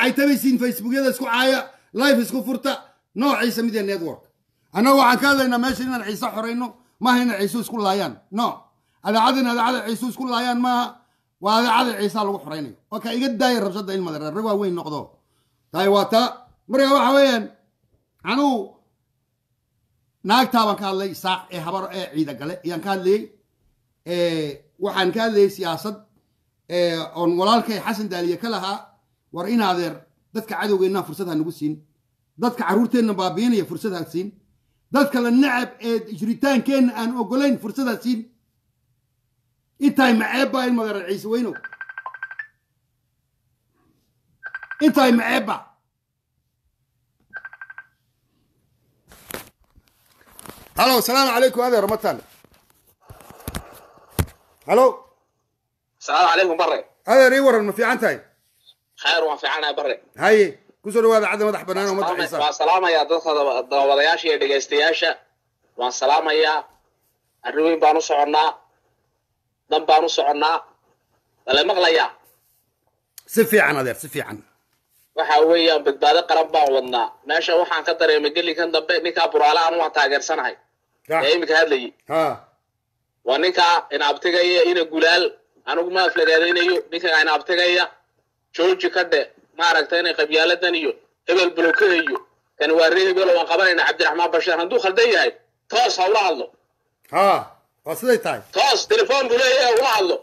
caytabaysiin facebookyada isku caaya life isku furta noociisa mid ee network annagu waxaan ka hadlaynaa meesha inaan ciise xorayno maaha inay ciisu isku laayaan no adaacadin adaacada ciisu isku laayaan maaha waa adaacada ciisaa lagu xoraynayo waa ka iga daaya rabshada ilmada reer waa weyn noqdo tahay waa taa marka waxa weeyaan anugu naagtaa baan ka hadlay saaq ee habar ee ciida gale ayaan ka hadlayey waxaan ka hadlayay siyaasad oon walaalkay xasan daaliye ka lahaa war in adeer dadka cadowgeenna fursad ha nagu siin dadka carruurteenna baabiinaya fursad ha siin dadka la nacab ee jiritaankeenna aan ogolayn fursad ha siin intaay maceebba in magaran ciise weynow intaay maceebba halo asalaamu calaykum adeer matan halo السلام عليكم بري adeer ii waran ma fiican tahay خير وما في عنا بري haye kusoo dhawaada cadda madax bannaan oo madax ciisa waan salaamayaa dadka dabawadayaasha iyo dhegaystayaasha waan salaamayaa arriweyn baan u soconnaa dan baan u soconnaa wala maqlayaa si fiican adeer si fiican waxa weeyaan badbaado qaran baan wadnaa meesha waxaan ka dareemay gelinkan dambe ninkaa buraale aan waan taageersanahay ee iminka hadlayay ha waa ninkaa inaabtigaya ina gulaal anigu ma aflagaadaynayo ninkaa inaabtigaya jooji ka dhe maaragta inay qabyaaladan iyo hebel bulokada iyo kan waa ree hebel waan qabanayna cabdiraxmaan bashiir hadduu khaldan yahay toos ha ula hadlo ha waa siday tahay toos telefoon buu leeyahay ula hadlo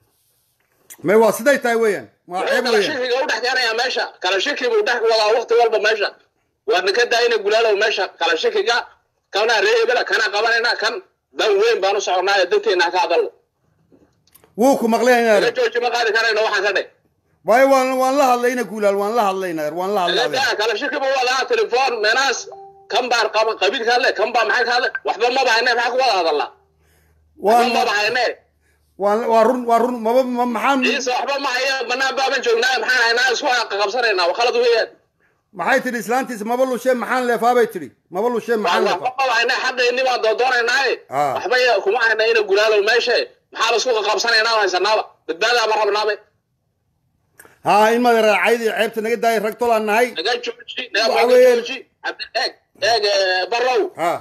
may waa siday tahay weeyaan waa wuxuu ceeb kala weeyaan shikiga u dhex keenayaa meesha kala shiki buu dhex wadaa waqti walba meesha waa ninka daayina gulaalow meesha kala shikiga kana ree hebela kana qabanayna kan dan weyn baan u soconaa ee danteena ha ka hadalno wuu ku maqlayaa laga adeer jooji ma qaadi karayno waxaan ka dhe waayo waan waan la hadlayna guulaal waan la hadlayna adeer waan la hadlay adeer لا kala shaki buu wadaa telefoon menaas kan baan qaban qabiil ka hadle kan baa maxay ka hadle waxba maba hayne maxaa ku wada hadalnaa waxba waan maba hayne waan waa run waa run maba ma- maxaan ciise waxba ma hayo banaan baaban joognaa maxaan haynaa isku qabsanaynaa waa khalad weeyaan maxay tidhi islaantiisa maba lushee maxaan leefaa bay tidhi maba lushee maxaan waxba leefaa maba hayne xaqeeni baan doodoonaynaay Ah. waxba ya- kuma hayna ina gulaalow meeshe maxaa la isku qabsanaynaa oo haysanaaba badbaadaa ma rabnaabe ha in mada raacaydi ceebta naga daaya rag tolaan nahay naga jooji Waxa naga weeye- jooji Cabdi- eeg eeg eh, barrow ha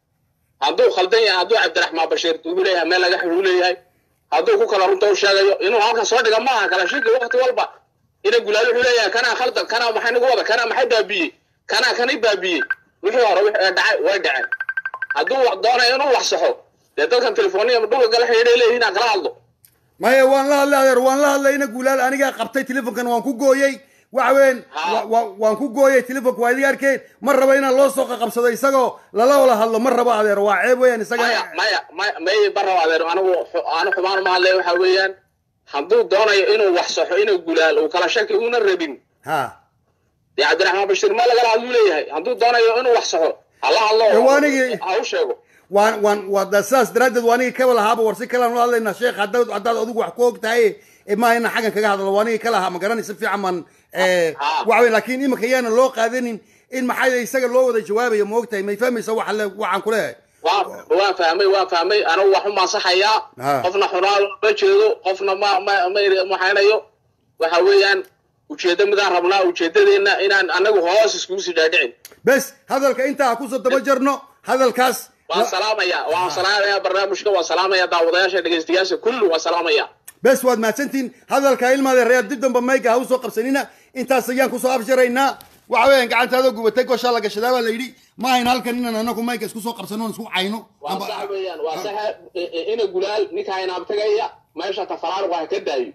hadduu khaldan yahay hadduu cabdiraxmaan bashiir ugu leeyahay meel laga xidhu leeyahay hadduu ku kala runta u sheegayo inuu halkan soo dhiga maaha kala shiki waqti walba ina gulaal wuxuu leeyahay kanaa khaldan kanaa maxay nagu wada kanaa maxay baabiyey kanaa kani baabiyey wixii hore wixii dhacay way dhaceen hadduu wax doonayo inuu wax saxo dee dadkan telefooniya dhulka gala xidhiidhay leeyihiin aan kala hadlo maya waan la hadlay adeer waan la hadlayna guulaal anigaa qabtay telefonkan waan ku gooyey waxa weeyaan Ha. wa- wa- waan ku gooyey telefonka waa idiga arkeen ma rabo inaan loo soo qaqabsado isagoo lala wala hadlo ma rabo adeer waa ceeb weeyaan isaga maya maya maya may barraw adeer anigu xu- aanu xumaan uma hadlaya waxa weeyaan hadduu doonayo inuu wax saxo inuu gulaal uu kala shaki una rabin ha dee cabdiraxmaan bashiir ma lagala hadluu leeyahay hadduu doonayo inuu wax saxo hala hadlo Ee, waa anigii- ha u sheego waan waan waa da- sidaas daraaddeed waa anigii kaba lahaaba war si kalaan ula hadlaynaa sheekh haddaad haddaad adigu wax ku og tahay ee maaha inaan xaggan kaga hadlo waa anigii ka lahaa ma garanay si fiican baan eh, Ha. waxa weyn laakiin imika yaana loo qaadanin in maxaa isaga loo wada jawaabayo ma og tahay may fahmaysa waxa le waxaan ku leeyahay waan waan fahmay waan fahmay anigu wax u maasaxayaa Ha. qofna xunaan ma jeedo qofna ma ma ma maxaynayo waxa weeyaan ujeeddo midaan rabnaa ujeeddadeenna inaan anagu hoos iskugu sii dhaadhicin bes hadalka intaa ha kusoo daba jarno hadalkaas waan salaamayaa waan salaamayaa barnaamijka waan salaamayaa daawadayaasha dhegaystayaasha kullu waan salaamayaa bes waad mahadsantihin hadalka ilmaade reer dib damba mayga ha usoo qabsanina intaas ayaan kusoo afjaraynaa waxa weeyaan gacantaadoo gubatay goshaa la gashadaa baa la yidhi ma ahayn halkan inaan anagu mayga isku soo qabsano oon isku cayno waa Amba- sax weeyaan waa saxa ina gulaal ninkaa inaabtagaya meesha tafaraaruq ha ka daayo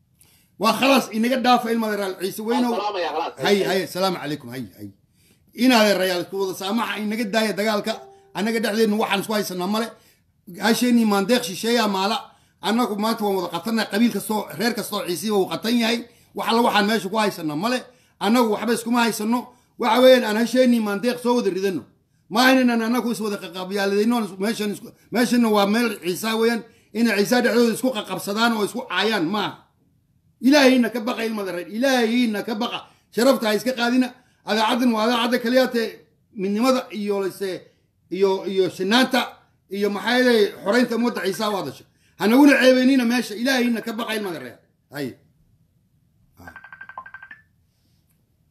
waa khalaas inaga dhaafa ilmaade reer ciise weynow waan salaamayaa khalaas hay hay asalaamu calaykum hay hay inaade rayaal isku wada saamaxa inaga daaya dagaalka annaga dhexdeedna waxaan isku haysanaa male hasheenii maandeeq shisheeyaa maala annagu maanta waan wada qatanay qabiil kastoo reer kastoo ciisiba uu qatan yahay wax alla waxaan meesha ku haysanaa male annagu waxba iskuma haysano waxa weeyaan aan hasheenii maandeeq soo wada ridano ma ahayn inaan annagu is wada qaqabyaaladayno meeshan isku- meeshana waa meel ciisaa weeyaan inay ciisaa dhexdooda isku qaqabsadaan oo isku caayaan maaha ilaahayna ka baqa ilmada reer ilaahayna ka baqa sharafta ha iska qaadina adaacaddan waa adaacadda kaliyaate midnimada iyo lase iyo iyo sinaanta iyo maxaa yeelay xoreynta ummadda ciisaa u hadasha hanaguna ceebeynina meesha ilaahayna ka baqa ilmada reer hay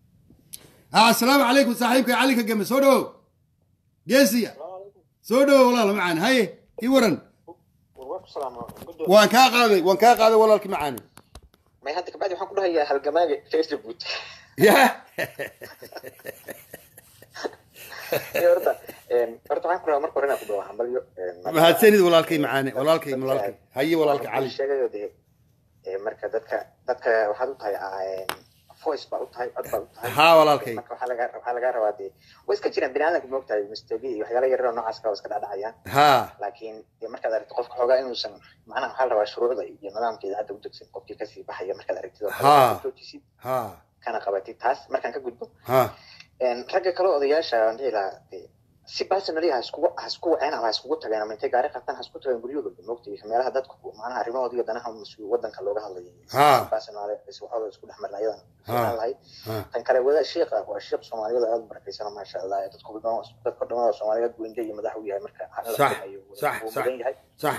ha assalaamu calaykum saaxiibka cali ka game soo dhowow geesiya soo dhowow walaal macaan haye ii waran waan kaa qaaday waan kaa qaaday walaalki macaani may hadda kabacdi waxaan ku dhahayaa halgamaaga facebook ya horta horta waxaan ku dhahaa marka hore inaan ku dhaho hambalyo mahadsanid walaalkay macaani walaalkay walaalkay haye walaalka cali sheegayo dee marka dadka dadka waxaad u tahay voice baa u tahay cod baa u tahay ha walaalkay marka waxaa laga waxaa laga rabaa dee way iska jiraan biniaadanka moogtahay mistegi iyo waxyaala yaryar oo noocaas kale waa iska dhacdhacayaan ha laakiin dee markaad aragto qofka xoogaa inuusan macnaha waxaa la rabaa shuruucda iyo nidaamkeeda hadda u degsan qofkii kasii baxaya markaad aragtid oo kale Ha. aad joojisid ha kana qabatid taas markaan ka gudbo ha ragga kale odayaasha aan dhihi lahaa dee si personally ha iskugu ha isku waceen ama ha iskugu tageen ama intay gaari qaataan ha isku tageen guryahooda moogta iyo meelaha dadku macnaha arrimahooda iyo danaha mas-uul wadanka looga hadlayo Ha. Si personal is waxooda isku dhex marna ayadan Ha. fiican lahayd ha tan kale wada sheekha waa sheekh soomaaliyeed oo aad u barakaysan maasha allah dadku dhan dadka dhamada soomaaliyeed wende iyo madax u yahay marka in la Sax, sameeyo wuu- sax, wuu sax. mudan yahay sax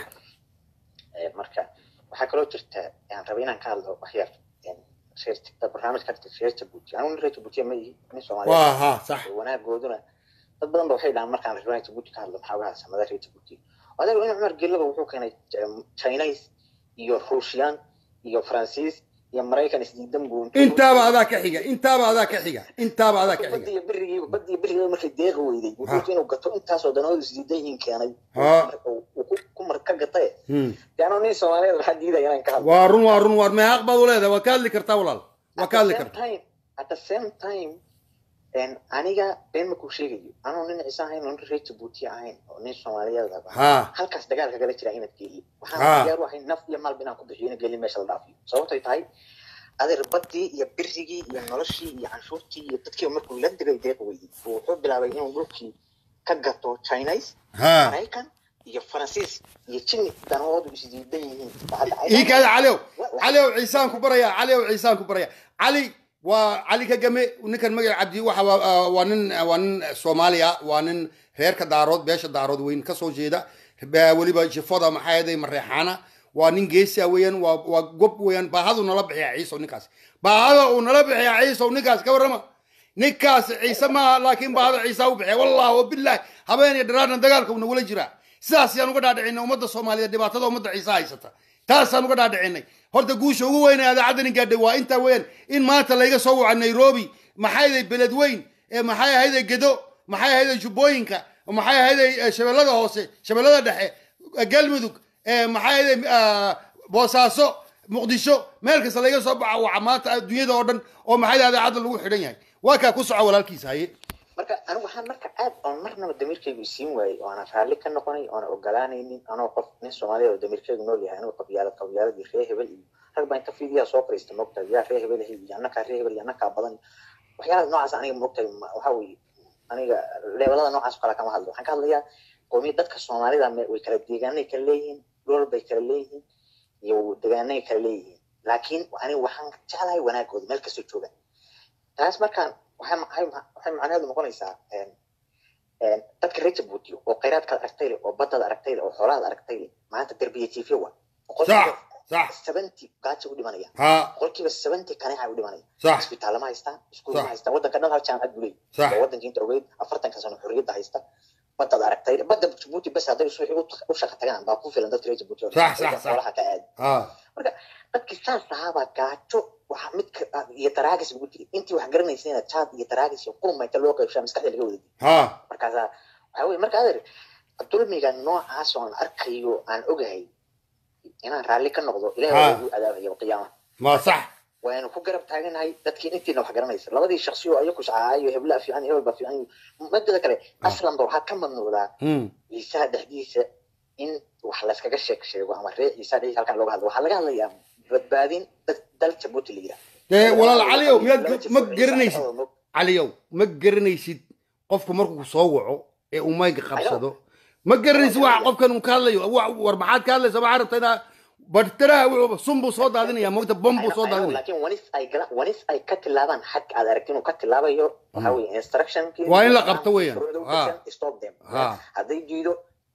Ee, marka waxaa kaloo jirta aan rabay inaan ka hadlo waxyar een, reer- barnaamijka reer jabuuti anigu nin reer jabuutiya ma ihi nin soomaaliyeed waa ha sax wanaagooduna dad badan ba waxay dhahaan markaan reer jabuuti ka hadlo maxaa uga hadsamada reer jabuuti adeer in cumar gelaba wuxuu keenay um, chinese iyo ruushiyaan iyo faransiis iyo maraykan isdiidan buu intaaba adaa ka xiga intaaba adaa ka xiga intaaba adaa ka xiga badiyo berigiiba badiyo berigiiba markay deeqi weyday wuxuu inuu gato intaasoo danoodu isdiidan yihiin keenay Ha. uu ku- ku mar ka gatay Hmm. de anoo nin soomaaliyeed waxaa diidaya inaan ka hadlo waa run waa run waa meeqaaq baad u leedahay waad ka hadli kartaa walaal waa ka hadli At the same kartaa time- at the same time en, aniga been makuu sheegayo anoo nin ciise ahayn oo nin reer jabuuti ahayn oo nin soomaaliyeed ah ha halkaas dagaal kagala jira inaad geeli waxaan Ha. diyaar u ahay naf iyo maalba inaan ku bixiyo ina geeli meesha la dhaafiyo sababtay tahay adeer badii iyo birigii iyo noloshii iyo canshuurtii iyo dadkii markuu la digay deeq weyday buu wuxuu bilaabay inuu dhulkii ka gato chinese ha maraykan iyo faransiis iyo jini danahoodu isdiidan yihiin ii kaada caliow caliow ciisaan ku baraya caliow ciisaan ku baraya cali waa cali ka game ninkan magaca cabdi waxa waa- ah, waa nin waa nin soomaaliya waa nin reerka daarood beesha daarood weyn kasoo jeeda Ba- weliba jifada maxaa yeeday mareexaana waa nin geesia weeyaan waa waa gob weeyaan baahadu nala bixiya ciisow ninkaas baahada uu nala bixiya ciisow ninkaas ka warrama ninkaas ciise maaha laakiin baahada ciisa u bixiya wallahi wabillahi habeen iyo dharaarna dagaalka uu nagula jiraa sidaas yaan uga dhaadhicinay ummadda soomaaliyeed dhibaatada ummadda ciise haysata taasaan uga dhaadhicinay horta guusha ugu weyn ee idaacadda nin gaadhay waa intaa weeyaan in maanta layga soo waca nairobi maxay ahayd beled weyn ee maxay ahayday gedo maxay ahayday jubbooyinka maxay ahayday eh, shabeellada hoose shabeellada dhexe eh, galmudug eh, maxay ahayday ah, boosaaso muqdisho meel kasta layga soo baxa waxa maanta adduunyada oo dhan oo maxay ahayday idaacadda lagu xidhan yahay waa kaa ku soco walaalkiisa haye marka anigu waxaan marka aad oon marnaba damiirkaygu isiin waayey oo aanan raalli ka noqonay oonan ogolaanaynin anoo qof nin soomaaliya oo damiirkaygu nool yahay anigu qabyaalad qabyaaladii ree hebel iyo rag baa inta fiidiyaa soo fariista moogtahay yaa ree hebel iyo annakaa ree hebel iyo annakaa badan waxyaalaha noocaas aniga moogtahay ma- waxaa weeye aniga leebelada noocaas oo kale kama hadlo waxaan ka hadlayaa qoomiya dadka soomaalida me- way kala deegaanay kala leeyihiin dhulal bay kala leeyihiin iyo deegaanay kala leeyihiin laakiin aniga waxaan jeclahay wanaagooda meel kastoo joogaan taas markaan waxay waxay waxay macnaheedu noqonaysaa een, een, dadka reer jabuuti oo khayraadkaad aragtay leh oo baddaad aragtay leh oo xoolahaad aragtay leh maanta derbiya tv wa sax sax seventy gaaja u dhimanaya ha boqolkiiba seventy kaneeca u dhimanaya sax isbitaalla ma haystaan iskuul Sax. ma haystaan waddanka dhan hal jaamacad buu leeyahy Sax. oo waddanka inta ogeyd afartanka sano xorriyadda haysta baddaad aragtay badda jabuuti bas hadday suuxi u shaqa tagaan baa ku filan dadka reer jabuuti oo dhan. Sax, sax, Dadka sax. xoolaha ka aadi ha marka dadkii saas ahaabaa gaajo waxa midka iyo taraagis lagu jiray intii wax garanaysayna jaad iyo taraagis iyo qurma inta loo qaybshaa maskaxda laga wada ha markaasaa waxaa weye marka adeer dulmiga noocaas oo aan arkayo aan ogahay inaan raalli ka noqdo Ha. ilahay waa igu adaabaya qiyaama ma sax waynu ku garab taaganahay dadkii intiina wax garanaysa labadii shaksi oo ayaku shacaayo heblaa fiican iyo hebel baa fiican iyo madada kale aslanba waxaa ka mamnuucdaa Hmm. ciisaha dhexdiisa in wax layskaga sheeg sheego ama ree ciisaha dhexdiisa halkan looga hadlo waxaa laga hadlayaa badbaadin dad dal jabuuti la yidhaha dee walaal caliow miyaad ma garanaysid caliyow ma garanaysid qofku markuu soo waco ee uu mayga qabsado ma garanaysid waxa qofkan uu ka hadlayo wa- war maxaad ka hadlaysa waxaa rabta inaa bartaraha wuxuu sun buu soo daadinaya mogta bom buu soo daadinaya laakiin wanis ay gala wanis ay ka tilaabaan xadka aad aragti inuu ka tilaabayo waxaa weye instruction Waa in la qabto weeyaan. Ha. stop them Ha. hadday diido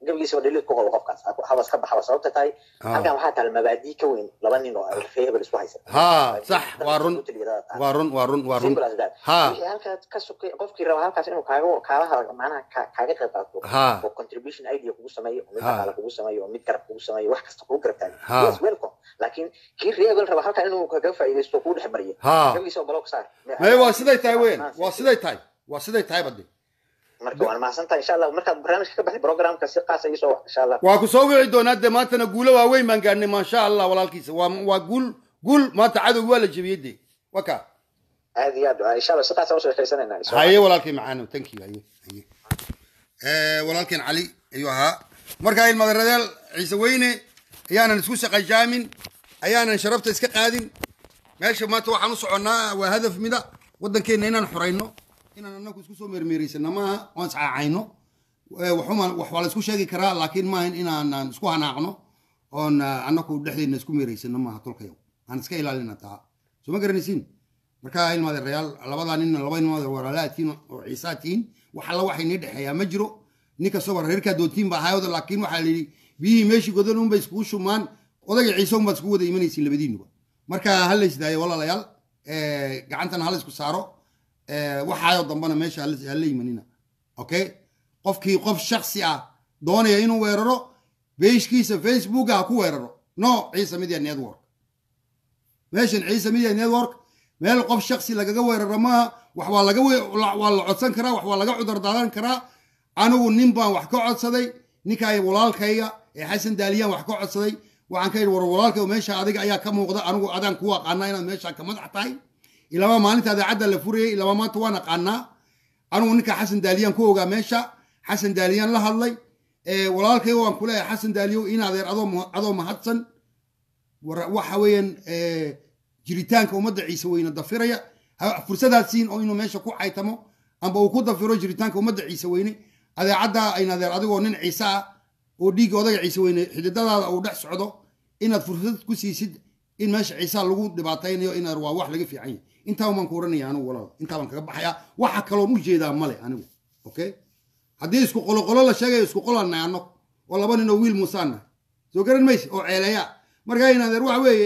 gabigiisaba dhaliil ku qabo qofkaas habas ka baxaba sababta tahay Ah. halkan waxaa taal mabaadii ka weyn laba nin oo ree hebel isku haysa ها صح وارن وارن وارن وارن Simple as that. ها wixii halkaas ka sokay qofkii raba halkaas inuu kaaga kaala hadlo macnaha ka- kaaga qayb qaato ها oo contribution idea kugu sameeyo oo mid Ha. dhaqaale kugu sameeyo oo mid garab kugu sameeyo wax kasta kugu garab taagan Ha. yes welcome laakiin kii ree hebel raba halkan inuu kaga faa'iidaysto oo kugu dhex mariyo ها gabigiisa oo block saar ما هو سيدي تاي وين وسيدي تاي وسيدي تاي بدي marka waan mahadsantahay insha allah markaad barnaamijka ka baxday programka si qaasa ii soo wax insha allah waa ku soo wici doonaa dee maantana guulo waaweyn baan gaarnay maasha allah walaalkiisa waa waa guul guul maanta cadowgi waa la jebiyey dee waka aad iyo aad insha allah si qaasa usoo sheekaysanayna haye walaalkay macaano thank you haye haye Eh, walaalkeen cali ayuu ahaa markaa ilmadaradeel ciise weyne ayaanan isku shaqajaamin ayaanan sharafta iska qaadin meesha maanta waxaan u soconnaa waa hadaf mida waddankeenna inaan xorayno inaan anagu isku soo meermeeraysano maaha oon iscaacayno Eh, waxuma wax waa la isku sheegi karaa laakiin maahan inaanan isku hanaaqno oon ah, anagu dhexdeedna isku meeraysano maaha tolkayo aan iska ilaalina taa soo ma garanaysiin marka ilmaadeerayaal labadaa nin laba ilmaad walaalaadkiin oo ciisaadkiin wax alla waxay nii dhexeeyaa ma jiro nin kastaba reerkaa doontiin baa ahaayooda laakiin waxaa la yidhi biyihii meeshii godan unbay iskugu shumaan odayga ciise unbaad iskugu wada imanaysiin labadiinuba marka ha la isdaayo walaalayaal eh, gacantana hala isku saaro eh, waxaayoo dambana meesha hala hala imanina okay qofkii qof shaksi ah doonaya inuu weeraro beeshkiisa facebooka ha ku weeraro no ciise media network meeshan ciise media network meel qof shaksi lagaga weeraro maaha wax waa laga we- la- waa la codsan karaa wax waa laga cudar daadan karaa anigu nin baan wax ka codsaday ninkaa walaalkayga ee xasan daaliyaan wax ka codsaday waxaan ka yidhi war walaalkay meesha adiga ayaa ka muuqda anigu adaan ku aqaanaa inaad meesha ka madax tahay ilama maalinta idaacadda la furayay ilama maanta waan aqaanaa anigu ninka xasan daaliyaan ku ogaa meesha xasan daaliyaan la hadlay ee walaalkay waan ku leeyahay xasan daaliyow in adeer adoo ma- adoo mahadsan war- waxa weeyaan eh, jiritaanka ummadda ciise weyne dafiraya ha- fursadaad siin oo inuu meesha ku caytamo amba uu ku dafiro jiritaanka ummadda ciise weyne adeecadda ayn adeer adigoo nin ciise ah oo dhiigga odaga ciise weyne xididadaada uu dhex socdo inaad fursad ku siisid in meesha ciisaa lagu dhibaataynayo inaad waa wax laga fiican yahay intaa baan ku oranaya anigu walaal intaa baan kaga baxayaa waxa kaloon u jeedaa male anigu okay haddii isku qoloqolo la sheegayo isku qolanay anno oo laba nin oo wiil muusaanna soo garan mayse oo ceeleeya markaa in adeer waxa weeye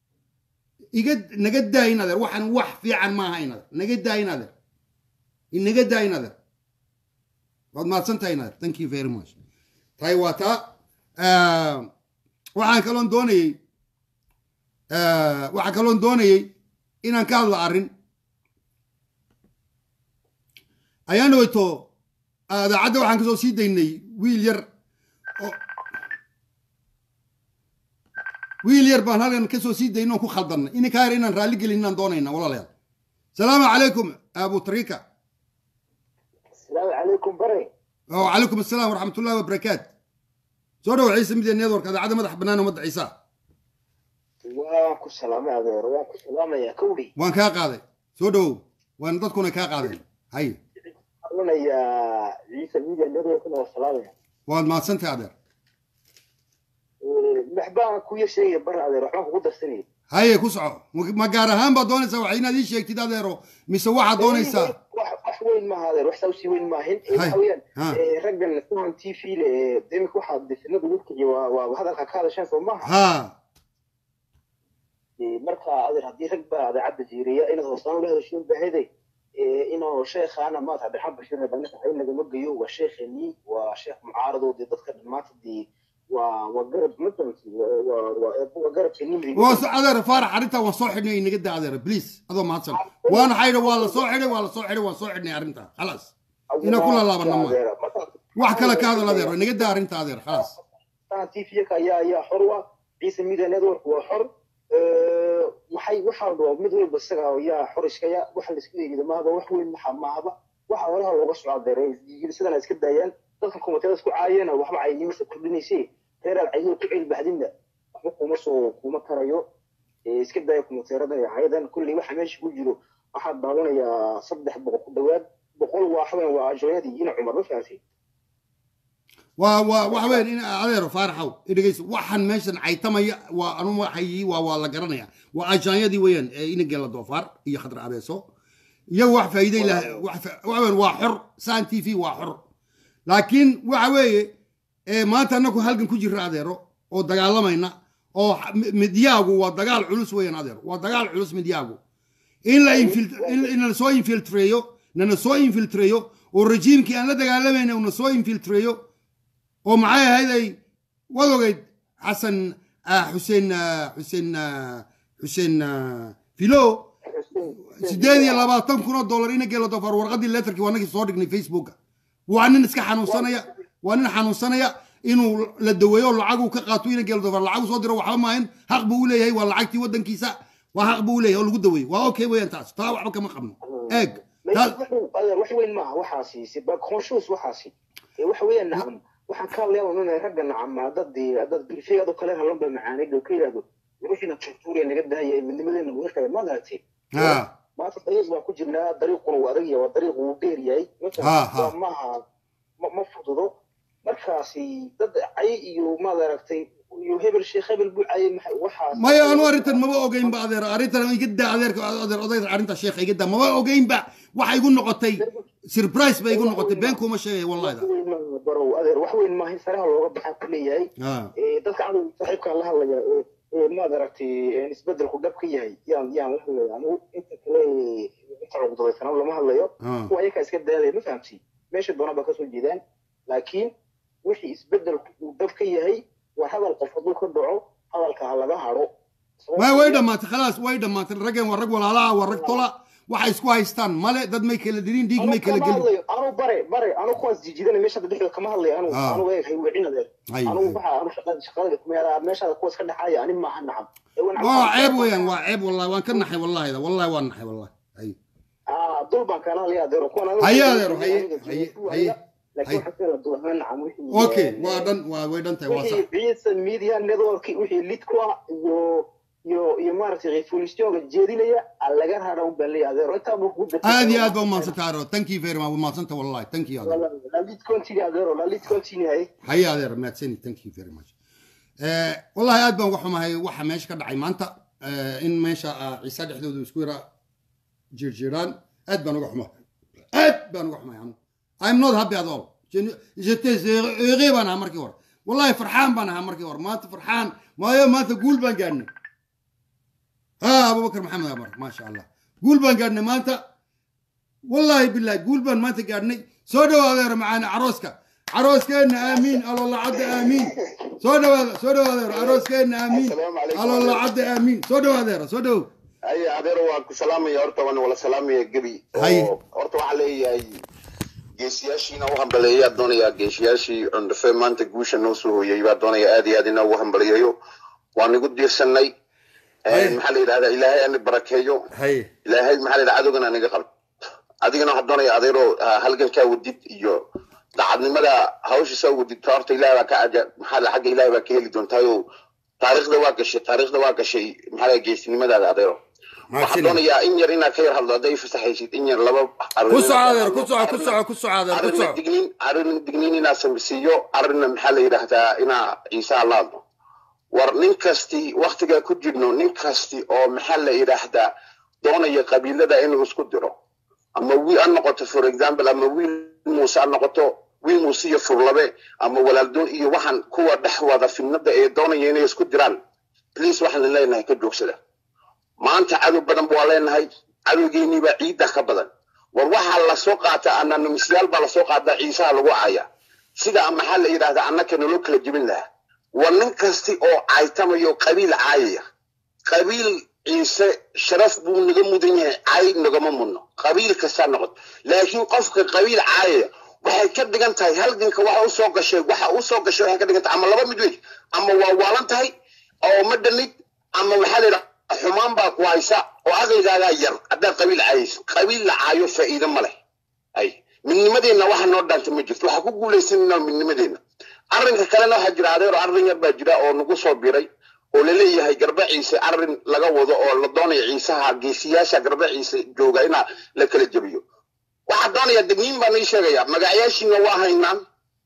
iga naga daa in adeer waxaan wax fiican maaha in adeer naga daa in adeer inaga daa in adeer waad mahadsan tahay in adeer thank you very much tahay waa taa Ah, waxaan kaloon doonayey ah, waxaan kaloon doonayey inaan ka hadlo arrin ayaan dhaweyto idaacadda waxaan kasoo sii daynay wiil yar oo wiil yar baan halkan kasoo sii daynay oon ku khaldannay ininkaa yar inaan raalli gelin inaan doonayna walaalayaal salaamu calaykum abu tarika السلام عليكم بري وعليكم السلام ورحمة الله وبركاته soo dhawo ciise media network idaacadda madax bannaan ummadda ciisa وانكو سلام يا غير وانكو سلام يا كولي waan kaa qaaday soo dhawow waan dadkuna kaa qaadeen hay انا يا عيسى ميديا ندوي كنا سلام يا waad mahadsantahay adeer محبا كويا شيء برا هذا روح ما قدر سنين haye ku soco ma gaar ahaan baad doonaysaa wax inaad ii sheegtid adeero mise waxaad doonaysaa wax weyn ma hada wax sawsi weyn ma hin Hay. haween Ha. raggan kuwan tv le demik waxa disinada wixii waa waa hadalka ka hadashan soo maaha ha marka adeer haddii rag baa idaacadda jiiriya inaad hoosaan ula hadashiin baahiday inuu sheekhaana maanta cabdiraxmaan bashiir banaka hay nagama geeyo waa sheekheenii waa sheekh mucaarado dee dadka dhammaanta dee waa waa garab madanki waa garabka nimri waa so adeer faarax arrintaa waan soo xidhnay inaga daa adeer please adoo mahadsan waana xaydha waa la soo xidhay waa la soo xidhay waan soo xidhnay arrintaa khalaas ina ku lalaabana ma wax kale ka hadal adeer inaga daa arrinta adeer khalaas tvka ayaa ayaa xor wa ciise media network waa xor waxay waxaa dhoo mid walba isaga ayaa xor iskaya waxa la isku eegida maaba wax weyn maxa maaba waxa horaha looga socdaa deere sidana iska daayaan dadkan kumateeda isku caayana waxba caynimasa kordhinayse reeraad caydo ku celi baxdinna waxba kuma soo kuma tarayo iska daaya kumateerada iyo cayadan kulley waxa meesha ku jiro waxaa daawanayaa saddex boqol ku dhawaad boqol waa xawen waa ajooyadii ina cumar ma fahamtay waa waa waxa weyn in adeero faaraxow idhegeyso waxaan meeshan caytamaya waa anu waxay waa waa la garanaya waa ajaanyadii weeyaan ee inageela doofaar iyo khadra abeeso iyagu wax faa'iiday lah wax fa- waxa weyn waa xor saan t v waa xor laakiin waxa weeye ee maanta annagu halgan ku jirra adeero oo dagaalamayna oo xa- mi- midyaagu waa dagaal culus weeyaan adeero waa dagaal culus midyaagu in la infil- in in la soo infiltreeyo nana soo infiltreeyo oo rejiimkii aan la dagaalamayna una soo infiltreeyo oo maxay ahayd ay waad ogeyd xasan ah, xuseen ah, xuseen ah, xuseen ah, filo sideed iyo labaatan kun oo dollar ina geelo dofar warqadii letterkii waa nagii soo dhignay facebooka waa nin iska xanuunsanaya waa nin xanuunsanaya inuu la daweeyo lacaguu ka qaato ina geelo dofar lacagu soo diro waxba maahin xaq buu u leeyahay waa lacagtii waddankiisa waa xaq buu u leeyahay oo lagu daweeyo waa okay weeyaan taas taa waxba kama qabno eeg taas adeer wax weyn maaha waxaasi siba conscious waxaasi ee waxa weeyaan nacam waxaan ka hadlayaa ununa ragga nacam hadad hadad bilfeegado kale halon ba macaanid oo ka yidhahdo wixiina tortuuriya naga daaya ee midnimadeena uga kale ma garatay ha maanta dariiq baan ku jirnaa dariiquna wuu adag yahay waa dariiq wuu dheer yahay Ha, ha. Waa maaha ma ma fududo markaasi dad cay iyo maad aragtay iyo hebel sheekh hebel buu cayay maxay waxaas maya anu arrintan maba ogeynba adeer arrintan iga daa adeerka adeer odayda arrinta sheekha iga daa maba ogeynba waxa igu noqotay surprise bay igu noqotay been kuma sheegay wallahi wax weyn maaha barow adeer wax weyn maaha in saraha looga baxaa ku leeyahay ha ee, dadka cadow saaxiibkaan la hadlaya ee, ee, maad aragtay ee, isbedelku dhab ka yahay yaan yaan la hadlaya anigu inta kale ee, inta cugdadaysana lama hadlayo ha kuwa ayakaa iska daalaya ma fahamsi meesha doona baa kasoo jeedaan laakiin wixii isbedelku uu dhab ka yahay waa hadal qof hadduu ka dhaco hadalka ha laga hadho way way dhammaatay khalaas way dhammaatay raggan waa rag walaalaha waa rag tola waxay isku haystaan male dad may kala dilin dhiig may kala gelin anu bare bare anu kuwaas jijidana meesha dhexdooda kama hadlayo anu Ah. anu eeg haywicin adeer Ay, anu ay. waxa anu shaqada shaqada kumeela meesha kuwaas ka dhaxaya ani maaha nacam Ee, waan waa cabsan- ceeb weeyaan waa ceeb wallahi waan ka naxay wallahi wallahi waan naxay wallahi ay Ah, dul baan kaala hadlaya adeero kuwan anigu- Haye adeero, haye, aniga haye, jijidku haye, haya, laakiin waxaa kala dul ahaan nacam wixii- okay waa dhan waa way dhan tahay waa sax wixii ciisa media network wixii lid ku ah iyo iyo iyo maaragtay revolutionka jeedinaya aan laga rara un baan leeyahay adeero intaa buu kugu aad iyo aad baa umahadsantahay adeer thank you very much waa mahadsanta wallahi thank you adeer la lid continue adeero la lid continue haye haye adeer maadsani thank you very much Eh, wallahi aad baan uga xumahay waxa meesha ka dhacay maanta eh, in meesha ah, ciise dhexdooda isku yara jirjiraan aad baan uga xumahay aad baan uga xumahay anu i'm not happy at all Je- j'étais heureux baan ahaa markii hore wallahi farxaan baan ahaa markii hore maanta farxaan maayo maanta guul baan gaadhnay ha abubakar maxamed amar maasha allah guul baan gaadhnay maanta والله بالله قول بان ما تقارني سودو هذا معانا عروسك عروسكنا امين الله الله عد امين سودو هذا سودو هذا عروسكنا امين السلام عليكم الله الله عد امين سودو هذا سودو ay adeer waan ku salaamaya horta waan wala salaamaya gebi Hay. oo horta waxaa leeyahay geesiyaashiina u hambaleeyaa doonayaa geesiyaashii cundhafe maanta guusha noo soo hooyay baa doonaya aad iyo aad inaa ugu hambaliyayo waan igu diirsanay Hay. maxaa la yidhahdaa ilaahay ana barakeeyo هاي ilaahay maxaa la yidhahdaa adogana naga qabto adigana waxaa doonaya adeeroo ah, halgankaa wadid iyo dacadnimada hawshiisa wadidta horta ilaah baa ka aja maxaa la xagga ilaah baa ka heli doontaayo taariikhda waa gashay taariikhda waa gashay maxaa la geesinimadaada adeero waxaan doonayaa in yar inaad ka yar hadlo hadday fasaxaysid in yar laba كسو هذا كسو كسو كسو هذا arrinna كسو digniin arrinna digniin inaad samisiiyo arrinna maxaa la yidhaahdaa inaa ciisaa laadno war nin kasti waktigaa ku jirno nin kasti oo maxaa la yidhaahdaa doonaya qabiilada inuu isku diro ama wiil ha noqoto for example ama wiil muuse ha noqoto wiil muuse iyo furlabe ama walaaldoon iyo waxaan kuwa dhex wada fidnada ee doonaya inay isku diraan please waxaan leenahay ka joogsada maanta cadow badan baa leenahay cadowgeennii baa ciidda ka badan war waxaa lasoo qaataa anonymsyaal baa lasoo qaataa ciisaha lagu caaya sida maxaa la yidhahdaa annaka naloo kala jebin lahaa war nin kasti oo caytamayo qabiil caayaya qabiil ciise sharaf buu naga mudan yahay caay nagama mudno qabiil kastaa noqoto laakiin qofka qabiil caayaya waxay ka dhigan tahay halganka waxa u soo gashay waxa u soo gashay waxay ka dhigan tahay ama laba mid wey ama waa waalan tahay oo ma dhanid ama maxaa la yidhahdaa xumaan baa ku haysa oo aqligaagaa yar haddaad qabiil caayayso qabiil la caayo faa'iido ma leh ay midnimadeenna waxa noo dhaanta ma jirto waxaa ku guulaysanayna midnimadeenna arrinka kalena waxaa jira adeero arrin yar baa jira oo nagu soo biray oo laleeyahay garba ciise arrin laga wado oo la doonaya ciisaha geesiyaasha garba ciise jooga inaa la kala jebiyo waxaa doonaya degniin baan ii sheegaya magacyaashiina waa haynaan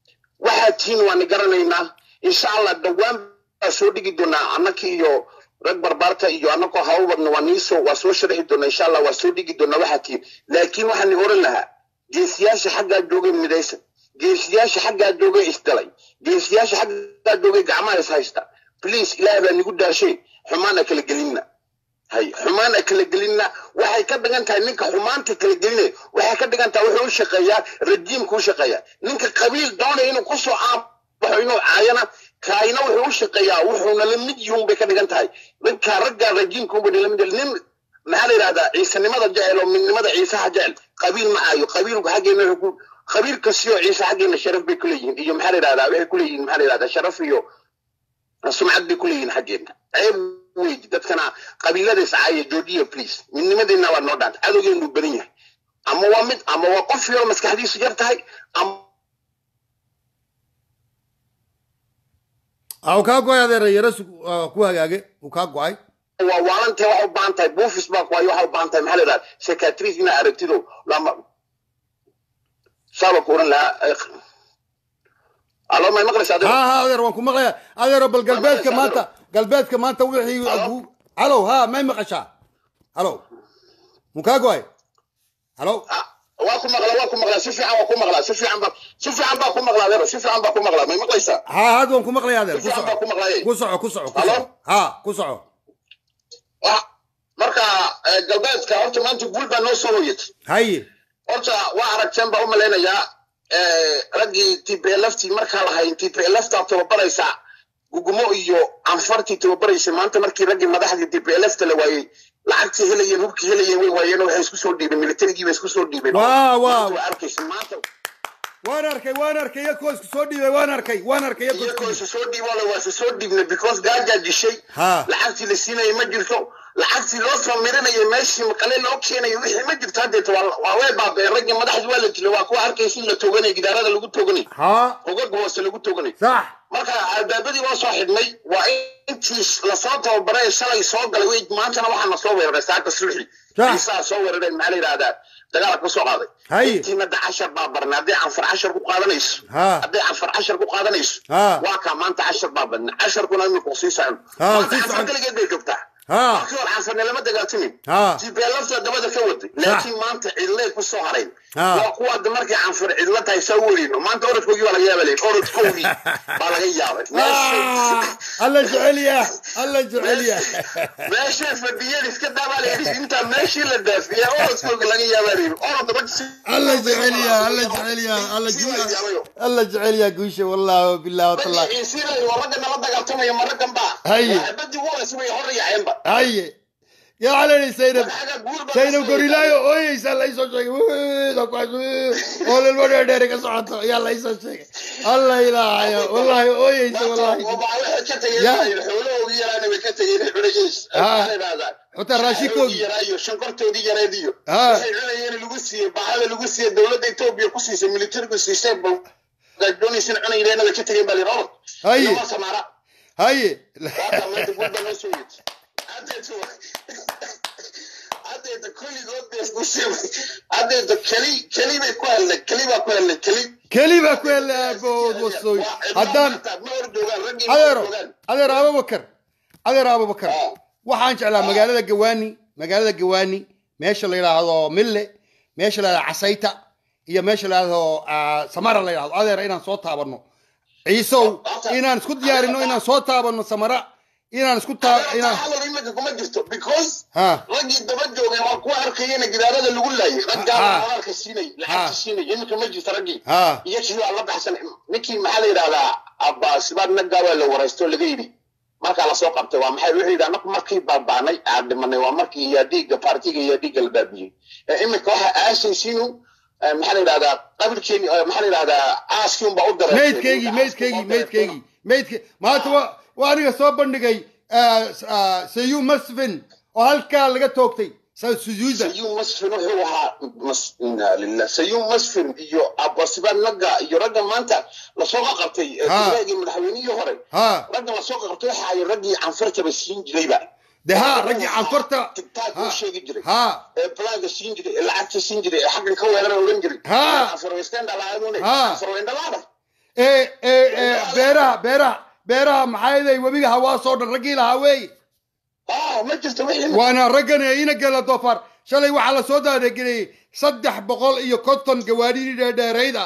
waxaa tihiin waana garanaynaa insha allah dhowaan baa soo dhigi doonaa annaka iyo rag barbaarta iyo annakoo hawl wadna waa niisoo waa soo sharixi doonaa insha allah waa soo dhigi doonaa waxaa tihiin laakiin waxaan oran lahaa geesiyaasha xaggaa joogay midaysan geesiyaasha xaggaa joogay isdalay geesiyaasha xaggaa joogay gacmaha is haysta bliis ilaahay baa nigu daashay xumaana kala gelinna hay xumaan a kala gelinna waxay ka dhigan tahay ninka xumaanta kala gelinaya waxay ka dhigan tahay wuxuu u shaqeeyaa rajiimka u shaqeeyaa ninka qabiil doonaya inuu kusoo aabaxo inuu caayana kaayna wuxuu u shaqeeyaa wuxuuna la mid yihiin bay ka dhigan tahay ninka ragga rajiimka unba la mid yahay. nin maxaa la yidhahdaa ciisanimada jecel oo midnimada ciisaha jecel qabiil ma aayo qabiilku xaggeena wuxuu ku qabiil kastio ciise xaggeena sharaf bay kuleeyihiin iyo maxaa la yidhahdaa waxay kuleeyihiin maxaa la yidhahdaa sharaf iyo sumcad bay kuleeyihiin xaggeena ceeb wey dadkana qabiilada iscaaya joojiya please midnimadeena waa noo dhaanta cadowgeenu badan yahay ama waa mid ama waa qof yaro maskaxdiisu yar tahay ama ah uu kaa go-ay adeer yaro su- ah, ku hagaage uu kaa go-ay waa waalantee waxa u baahan tahay buufis baa kuwayo waxa u baahan tahay maxaa la yidhahda secatris inaa aragtido lama saaba ku oran lahaa eh, alo may maqlaysa ha ha adeer waan ku maqlaya adeero bal galbeedka maanta galbeedka maanta wixii agu- halow ha may maqashaa halow muu kaa go-ay halow waa ku maqlaa waa ku maqlaa si fiican waa ku maqlaa si fiican baa si fiican baa ku maqlaa adeero si fiican baa ku maqlaa may maqlaysaa ha had waan ku maqlaya adeer si ku fiican baa ku soco maqlaayay ku soco ku soco ku Halo? soco ha ku soco Wa- marka eh, galbeedka horta maanta guul baa noo soo hoyatay haye horta waa aragteen baa u malaynayaa eh, raggii tplftii markaa lahayn tplftaa tababaraysaa gugumo iyo anfartii tababaraysa maanta markii raggii madaxdii tplfta la waayey lacagtii helayeen hubkii helayeen way waayeen waxay isku soo dhiibeen militarigii bay isku soo dhiibeen Waa, waa. Maanta waa arkaysa maanta waan arkay waan arkay iyakoo isku soo dhiibay waan arkay waan arkay iyakoo isku iyagoo dhiibay isa soo dhiiboola waa isa soo dhiibnay because gaajaa dishay Ha. lacagtii la siinayay ma jirto lacagtii loo soo mirinayay meeshii maqale loo keenayo wixii ma jirto haddeeta waa waa way baabeen raggii madaxdii waa la dilay waa kuwa arkaysa in la tooganay gidaarada lagu tooganay ha hogaga hoose lagu tooganay sax marka albaabadii waa soo xidhnay waa intii lasoo tababaray shalay soo galay wey maantana waxaa na soo weeraray saaka sulxi Sax. ciisaa soo weerareen maxaa la yidhahdaa dagaalka ka soo qaaday Haye. intiina da cashar baa barnay hadday canfar cashar ku qaadanayso Ha. hadday canfar cashar ku qaadanayso Ha. waa kaa maanta cashar baa badnay casharkuna imika sii socon Ha, maanta sii canfar socon. kaligeed bay joogtaa ha markii hore canfarne lama dagaaltamin Ha. jibeelafta dabada ka waday laakiin maanta cidlay ku soo harayn Ha. waa kuwa hadda markii canfar cidla tahay saa werino maanta orodkoogii baa laga yaaba leyn orodkoogii baa laga yaabay Ah, alla jecelya alla jecelya meeshay fadhiyeen iska dabaalayidhi intaa meeshii la daafiya orodkooga laga yaabaa orod rag si alla jecelya alla jecelya alla ju- alla jecelya guusha wallahi billahi watallahi ciisiinay waa ragga nala dagaaltamaya ma raggan baa Haye. badii wolas way hor yaaceenba haye yaa calayni saynab xaga guur baa saynab gorilaayo ooyeysaa la isoo sheegay Wuuuuda kuwaas, wuuu, oo lilmo dheerdheeri ka socoto ayaa la isoo sheegay alla ilaahayo wallahi ooyeysa wallahi waxay ka tageen Ya. xoolahoodii yaraana way ka tageen culayeys Ha. maxaa yidhahdaa Xitaa raashinkoodii. yaraayo shankortoodii yareed iyo Ha. waxay cunayeen lagu siiyey bahada lagu siiyey dowladda etoobiya ku siisay militarigu siisay doonaysan cunayeen way ka tageen baa lihi Haye. lama samaara haye Waata maanta guud baa noo soo yidhi haddeetu haddeeta kulligood bay isku siibay haddeeta keli keli bay ku hadlay keli baa ku hadlay keli keli baa ku hele aabood wasooy haddaan ma hor joogaan raggii ma hor adeero joogaan adeer abubakar adeer abubakar Ah. waxaan jeclaa magaalada gawaani magaalada gawaani meesha la yidhaahdo mille meesha la yidhahdo casayta iyo meesha la yidhahdo ah, samara la yidhahdo adeer inaan soo taabano ciisow inaan isku diyaarino inaan soo taabano samara inaan isku taa inaan hadal imika kuma jirto because ha raggii daba joogay waa kuwa arkayena gidaarada lagu laayay Ha. raggaa walaalka siinay lacagta siinay imika ma jirto raggii ha iyo kii waa la baxsan ninkii maxaa la yidhahdaa abbaasibaad naggaa waa la waraysto laga yidhi markaa lasoo qabtay waa maxay wuxuu yidhi anaku markii baabaanay aan dhimanay waa markii iyo dhiigga partiga iyo dhiigga la baabiyey ee imika waxa aasaysiinu eh, maxaa la yidhahdaa qabilkeeni eh, maxaa la yidhahdaa aaskii unbaa u dareertay maydkaygii maydkaygii maydkaygii maydka maanta waa waa aniga soo bandhigay sayu masfin oo halkaa laga toogtay sa- sujuuda sayuun masfin wuxuu ahaa mas- inaa lilah sayuun masfin iyo abasibaad naga iyo ragga maanta lasoo qaqabtay eh, Ha. tigraagii madaxweynihii hore ha ragga lasoo qaqabtay waxa ay raggii canfartaba siin jirayba de ha raggii canfarta tigtaag Ha. uu sheegi jiray ha ee balaanka siin jiray ee lacagta siin jiray ee xaggan ka weerara oran jiray Ha. canfarweysteen dhalaadune Ha. canfarweyndhalaada ee ee ee beeraha beeraha beeraha maxaa yeelay webiga hawaasoo dhan raggii lahaa weeye ah ma jirto wixii waana raggan ee ina gela doofaar shalay waxaa la soo daadageliyey saddex boqol iyo konton gawaadhidii dheerdheerayd ah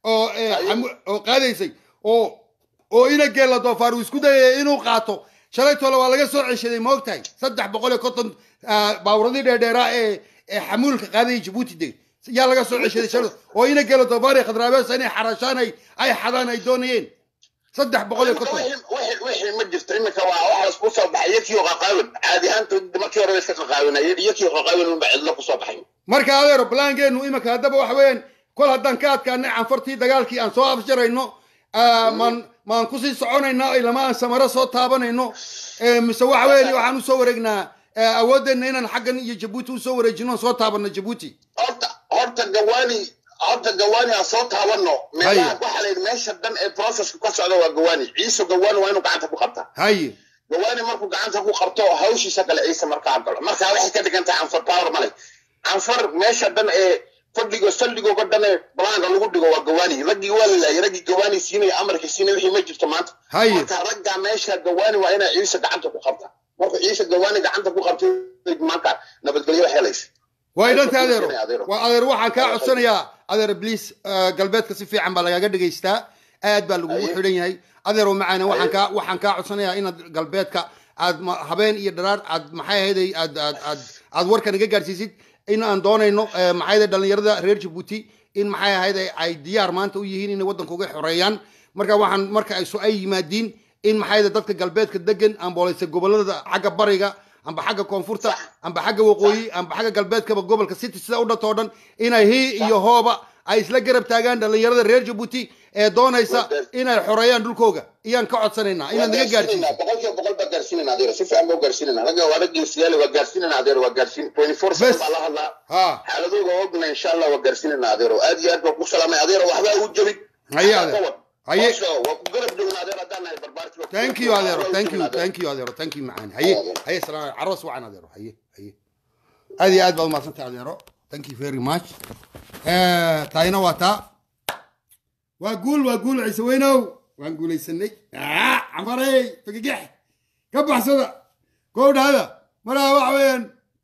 oo eh, xamu- oo qaadaysay oo oo ina geella doofaar uu isku dayay inuu qaato shalay tole waa laga soo ceshaday ma ogtahay saddex boqol iyo konton ah, baaburadii dheerdheeraa ee ee xamuulka qaadayay jabuuti de yaa laga soo ceshaday shalay oo ina geella doofaar iyo khadraabeesa inay xarashaan ay ay xadaan ay doonayeen saddex boqol iyo konton wixii wixii ma jirto iminka waa waxa isku soo baxay iyakii oo qaqaawin caadi ahaanta markii hore iska qaqaawinayeen iyakii oo qaqaawin unba cidlo kusoo baxay marka adeero balaangeenu iminka haddaba waxa weeyaan kol haddaan ka adkaanay canfartii dagaalkii aan soo afjarayno ah, maan maan kusii soconaynaa ilama aan samaro soo taabanayno Eh, mise waxa weeye waxaan usoo wareegnaa eh, awoodeenna inaan xaggan iyo jabuuti usoo wareejino aan soo taabano jabuuti horta horta gawaani horta gawaani aan soo taabano meelaha Haye. waxaa la yidhi meesha dhan ee processka ka socda waa gawaani ciise gawaani waa inuu gacanta ku qabtaa haye gawaani markuu gacanta ku qabto hawshiisa kale ciise markaa galo marka waxay ka dhigan tahay canfar power male canfar meesha dhan ee fadhigo saldhigooga dhan ee balaanka lagu dhigo waa gawaani raggii waa la laayay raggii gawaani siinaya amarkii siinaya wixii ma jirto maanta Haye. marka raggaa meesha gawaani waa inay ciise gacanta ku qabtaa markuu ciise gawaani gacanta ku qabtay maanta nabadgelyo wax helaysa way dhanta adeero Adeero. waa adeer waxaan kaa codsanayaa adeer bliis galbeedka si fiican baa lagaaga dhegaystaa aad baa lagugu Haye. xidhan yahay adeero macaane waxaan kaa waxaan kaa codsanayaa inaad galbeedka aad ma- habeen iyo dharaar aad maxay ahayd aad aad aad aad warkan iga gaarsiisid in aan doonayno eh, maxay ahayd dhalinyarada reer jabuuti in maxay ahayd ay diyaar maanta u yihiin inay waddanka uga xoreeyaan marka waxaan marka ay so ay yimaadiin in maxay ahayd dadka galbeedka degan ambooleysa gobolada xagga bariga amba xagga koonfurta amba xagga waqooyi amba xagga galbeedkaba gobolka city sida u dhanto o dhan inay hii iyo hooba ay isla garab taagaan dhalinyarada reer jabuuti ee doonaysa inay xoreeyaan dhulkooga iyaan ka codsanaynaa inaad naga gaarsiiso boqolkiiba boqol baa gaarsiinayna adeero si fiican baa u gaarsiinayna ragga waa rag geesiyaale waa gaarsiinayna adeero waa gaarsiin twenty four Bes. seven baa la hadlaa ha xaaladooga ogna insha allah waa gaarsiinayna adeero aad iyo aad baa ku salaamay adeero waxbaa u jabin Haye, adeero. Haye. Hawsha waa ku garab joogna adeero haddaan nahay barbaarki thank you adeero thank you thank you adeero thank you macaan haye haye salaam caroos wacan adeero haye haye aad iyo aad baad umahadsantahay adeero thank you very much Eh, taayina waa taa waa guul waa guul ciise weynow waan guulaysanay Ah, camarey fagigex ka baxsada koow dhahada maraa waxa weeyaan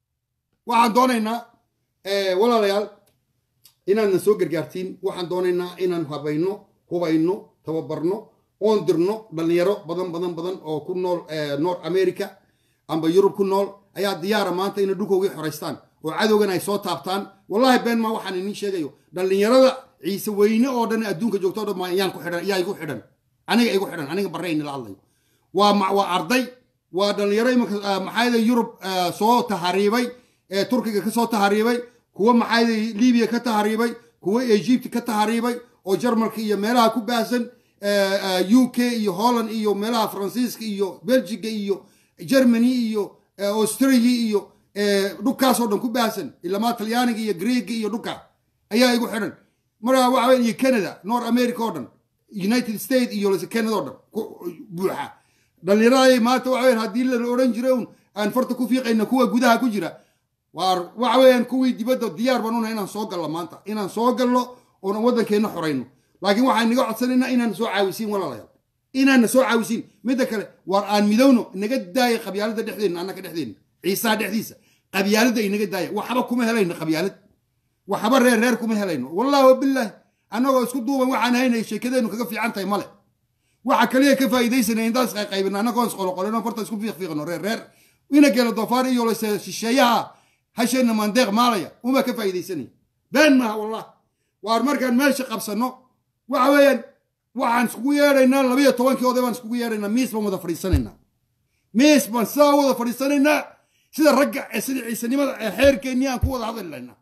waxaan doonaynaa eh, walaalayaal inaadna soo gargaartiin waxaan doonaynaa inaan habayno hubayno tababarno oon dirno dhalinyaro badan badan badan oo ku nool eh, north america amba yurub ku nool ayaa diyaara maanta inay dhulkoogii xoraystaan oo cadowgan ay soo taabtaan wallahi been ma waxaan iniin sheegayo dhalinyarada ciise weyne oo dhan adduunka joogto o dhan ma iyaan ku xidhan iyaa igu xidhan aniga igu xidhan aniga barreyni la hadlayo waa ma- waa arday waa dhalinyaro imanka ah, maxaa yada yurub ah, soo tahariibay ee turkiga ka soo tahariibay kuwa maxaa yada libiya ka tahariibay kuwa egypt ka tahariibay oo jarmalka iyo meelaha ku baahsan eh, eh, u k iyo holland iyo meelaha faransiiska iyo belgiga iyo germany iyo eh, australia iyo eh, dhulkaasoo dhan ku baahsan ilamaa talyaaniga iyo greega iyo dhulka ayaa igu xidhan markaa waxa weya iyo canada north america oo dhan united states iyo lase canada oo dhan ku buuxa dhalinyarada maanta waxa weyan haddii la odhan jiray un aan farta ku fiiqayna kuwa gudaha ku jira waar waxa weeyaan kuwii dibadda diyaar baan unahay inaan soo gallo maanta inaan soo gallo oona waddankeenna xorayno laakiin waxaan naga codsanaynaa inaan soo caawisiin walaalayaal inaana soo caawisiin midda kale waar aan midowno inaga daaya qabyaalada dhexdeenna annaka dhexdeenna ciisaha dhexdiisa qabyaalada inaga daaya waxba kuma helayno qabyaalad waxba reer reer kuma helayno wallahi wabilaahi annagoo isku duuban waxaan haynay sheekadeennu kaga fiican tahay male waxa kaliya ka faa'iidaysanay intaas qaybina annagoon isqoloqolino farta isku fiiqfiiqno reer reer ina geelo doofaar iyo lase shisheeyaha hasheenna mandeeq maalaya uma ka faa'iidaysanay been maaha wallah waar markaan meesha qabsanno waxa weeyaan waxaan iskugu yeedhaynaa labiyo tobankii oday baan iskugu yeedhaynaa miis baan wada fadhiisanaynaa miis baan sidaa wada fadhiisanaynaa sida ragga ee sida ciisanimada ee xeerkeennii aan ku wada hadli laynaa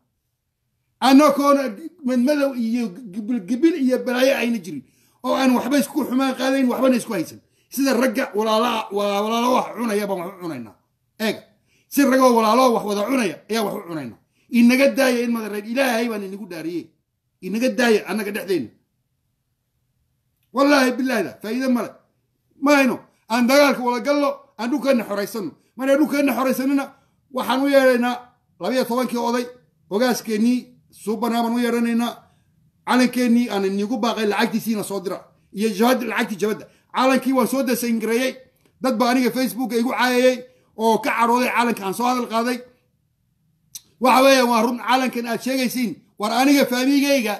annagoona madmadow iyo gibil iyo balaayo ayna jirin oo aan waxba isku xumaan qaadayn waxbana isku haysan sida ragga walaalaha walaalo wax cunaya baan wax u cunaynaa eega si ragoo walaalo wax wada cunaya ayaa wax u cunaynaa inaga daaya in madareed ilaahay baan inagu dhaariyey inaga daaya annaga dhexdeenna wallaahi bilaahda faa'iide male mahayno aan dagaalka wada gallo aan dhulkeenna xoraysano markaa dhulkeenna xoraysanina waxaan u yeedhaynaa labiyo tobankii oday ogaaskeenii suubanaa baan u yeedhanaynaa calankeenii aan inigu baaqay lacagtiisiina soo dira iyo jabad lacagtii jabadda calankii waan soo dasangareeyey dad baa aniga facebooka igu caayayey oo ka cadhooday calanka aan soo hadal qaaday waxa weeyaan waa run calankan aad sheegaysiin war aniga faamigayga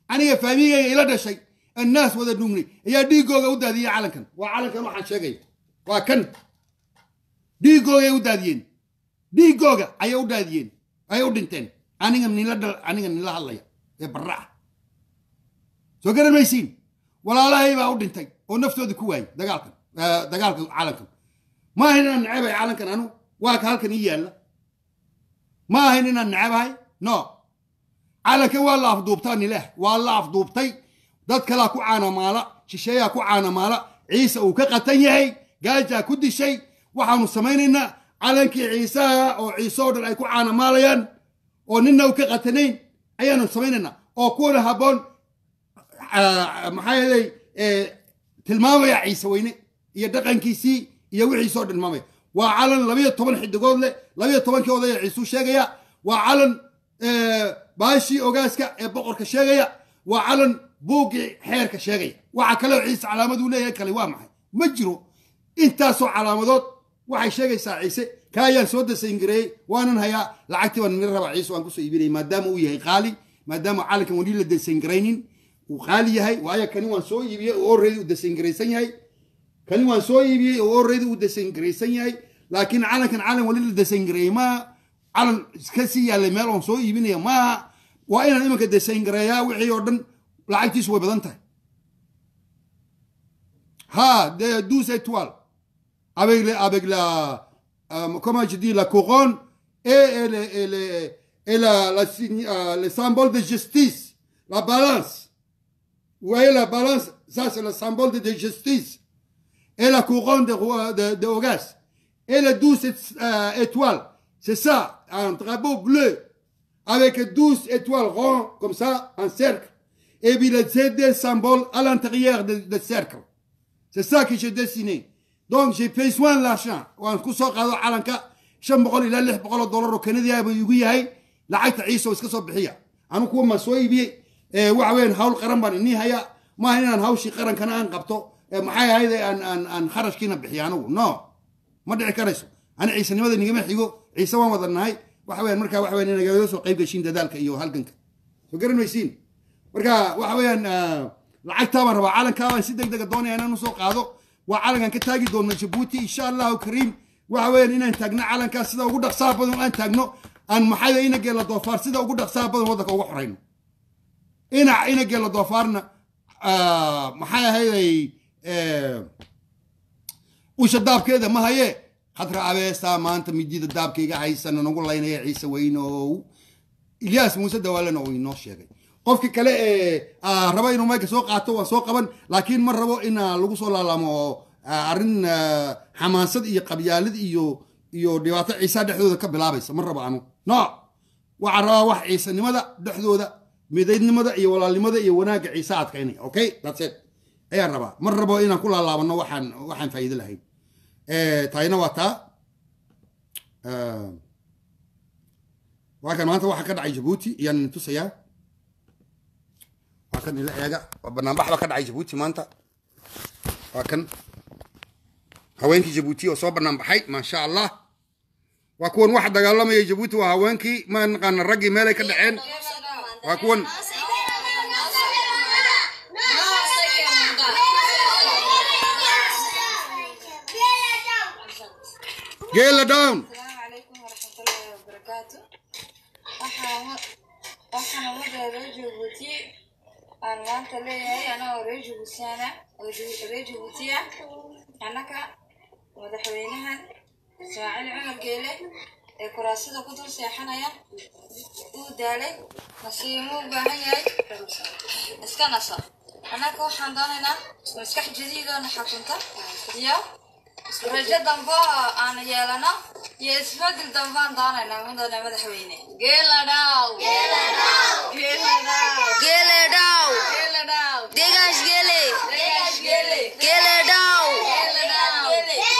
aniga faamigayga ila dhashay annaas wada dhugnay ayaa dhiigooga u daadiyey calankan waa calankan waxaan sheegaya waa kan dhiigoogay u daadiyeen dhiigooga ayay u daadiyeen ayay u dhinteen aniga nila dhal aniga nila hadlaya ee barra ah soo garan maysiin walaalahay baa u dhintay oo naftooda ku waayey dagaalkan eh, dagaalka calankan ma ahayn inaan necebay calankan anu waa ka halkan ii yaalla ma ahayn inaan necabahay no calankan waa la afduubtaa nileeh waa la afduubtay dad kalaa ku caanamaala shisheeyaa ku caanamaala ciise uu ka qatan yahay gaajaa ku dishay waxaanu samaynaynaa calankii ciisaha oo ciise oo dhan ay ku caanamaalayaan oo ninna uu ka qatanayn ayaanu samaynaynaa oo kuwana habboon ah, maxaa yeelay eh, tilmaamaya ciise weyne iyo dhaqankiisii iyo wixiisoo tilmaamaya waa calan labayo toban xidigood leh labayo tobankii odaya ciisuu sheegaya waa calan eh, baashii ogaaska ee boqorka sheegaya waa calan buuggii xeerka sheegaya waxa kaleo ciise calaamaduu leeyahay kale waa maxay ma jiro intaasoo calaamadood waxay sheegaysaa ciise ka ayaan soo dasayngareeyey waanan hayaa lacagtii baan nila rabaa ciise waan kusoo iibinaya maadaama uu yahay qaali maadaama calankan weli la dasayngaraynin uu qaali yahay waayo kani waan soo iibiyey oo already uu dasayngaraysan yahay kani waan soo iibiyey oo already uu dasayngaraysan yahay laakiin calankan calan weli la dasayngareeyey maaha calan iska sii yaallay meel oon soo iibinaya maaha waa inaan imanka dasayngareeyaa wixii oo dhan lacagtiisu way badan tahay ha de douze étoiles avec, les- avec la, euh, comment je dis, la couronne et, et, le, et, le, et la, la signe- euh, le symbole de justice, la balance. Vous voyez la balance, ça c'est le symbole de, de justice. Et la couronne de, roi- de, de Horace. Et les douze é- euh, étoiles, c'est ça, un drapeau bleu, avec douze étoiles rondes, comme ça, en cercle. Et puis les deux symboles à l'intérieur du du cercle. C'est ça que j'ai dessiné. Donc j'ai payé soin de l'argent. waan ku soo qaado calanka shan boqol ilaa lix boqol oo dollar oo kanadiya buu igu yahay lacagta ciise oo iska soo bixiya anu kuwa ma soo iibiyey ee waxa weeyaan hawl qaran baan inii haya maaha inaan hawshii qarankana aan qabto ee maxay ahayd ee aan aan aan kharashkiina bixiyo anigu no ma dhici karayso ani ciisanimada nigama xigo ciise waan wada nahay waxa weeyaan markaa waxa weeyaan inagaga soo qayb gashiin dadaalka iyo halganka soo garan maysiin marka waxa weeyaan ah, lacagtaa baan rabaa calankaa baan si deg dega doonaya inaan usoo qaado waa calankan ka taagi doona jabuuti insha allahu kariim waxa weeyaan inaan taagno calankaa sida ugu dhaqsaha badan aan taagno aan maxayda ina geela doofaar sida ugu dhaqsaha badan waddanka uga xorayno ina ina geela doofaarna ah, maxay ahayday eh, usha daabkeeda ma haye khadra abeestaa maanta midida daabkayga haysana nagu laynaya ciise weynow ilyaas muuse dawaalena uu inoo sheegay qofki kale ee ah, raba inuu mayka soo qaato waa soo qaban laakiin ma rabo in ah, lagu soo laalaamo oo ah, arrin ah, xamaasad iyo qabyaalid iyo iyo dhibaato ciisa dhexdooda ka bilaabaysa ma rabo anu no waxaan rabaa wax ciisanimada dhexdooda midaydnimada iyo walaalnimada iyo wanaagga ciise adkaynaya okay that's it ayaan rabaa ma rabo inaan ku laalaabano waxaan waxaan faa'iido lahayn Eh, taayna waa taa Ah, waa kan maanta waxa ka dhacay jabuuti iyaan idin tusayaa waa kan ila eega waa banaanbax ba ka dhacay jabuuti maanta waa kan haweenkii jabuuti oo soo banaan baxay maasha allah waa kuwan waxa dagaalamaya jabuuti waa haweenkii ma naqaana raggii meelay ka dhaceen waa kuwan geela down السلام عليكم ورحمة الله وبركاته waxaan waxaan umada reer jabuuti aan maanta leeyahay anagoo reer jabuutiana oo Ju- reer jabuutiya annaka madaxweynahan ismaaciil cumar geele ee kuraasada ku dul seexanaya uu daalay nasiimuu u baahan yahay iska naso annaka waxaan doonaynaa maskax jadiidoona xakunta iyo rajo dambe oo aan yeelano iyo isbedel dambe aan doonaynaa mudane madaxweyne geeladhaw geeladhaw Geledau, geeladhaw Degas Gele, degash geele Geledau, geeladhaw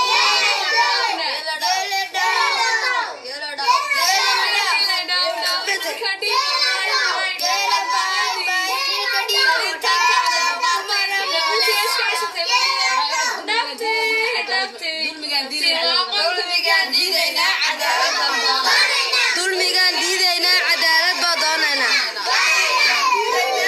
dulmigaan diidaynaa cadaalad dambe dulmigaan diidaynaa cadaalad baa doonayna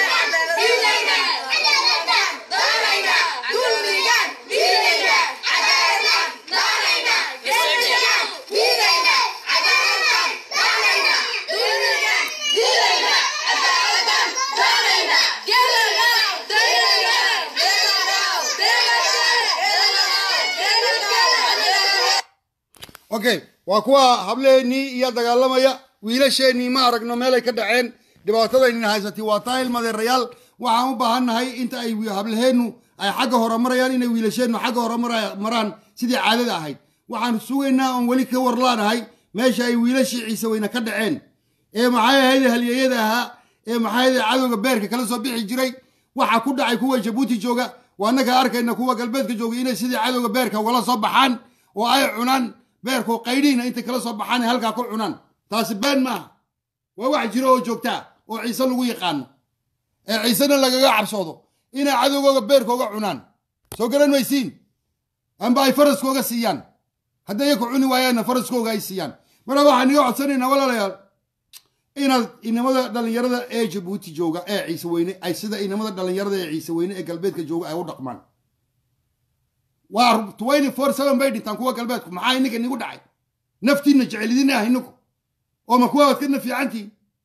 okay waa kuwa hableennii iyo dagaalamaya wiilasheenii ma aragno meelay ka dhaceen dhibaatadaynin haysatay waa taa ilmadeerayaal waxaan u baahannahay inta ay wi- hablaheennu ay xagga hore marayaan inay wiilasheennu xagga hore mara- maraan sidii caadada ahayd waxaan sugaynaa oon weli ka warlaanahay meesha ay wiilashii ciise weyne ka dhaceen ee maxay ahayd halyeeyada ahaa ee maxay ahayd cadowga beerka kala soo bixi jiray waxa ku dhacay kuwa jabuuti jooga waa annaga arkayna kuwa galbeedka jooga inay sidii cadowga beerka ugala soo baxaan oo ay cunaan beerkoo qaydhiina intay kala soo baxaan ay halkaa ku cunaan taasi been maaha waa wax jiro oo joogtaa oo ciise lagu yaqaano ee ciisena lagaga cabsoodo inay cadowgooga beerkooga cunaan soo garan maysiin amba ay faraskooga siiyaan hadday iyaku cuni waayaanna faraskooga ay siiyaan marka waxaan iga codsanaynaa walaalayaal inaad inamada dhallinyarada ee jabuuti jooga ee ciise weyne ay sida inamada dhallinyarada ee ciise weyne ee galbeedka jooga ay u dhaqmaan waa twenty four seven bay dhintaan kuwa galbeedku maxaa ininka nigu dhacay naftiinna jecelidina ah ininku oo ma kuwa waad ka nafiicantiin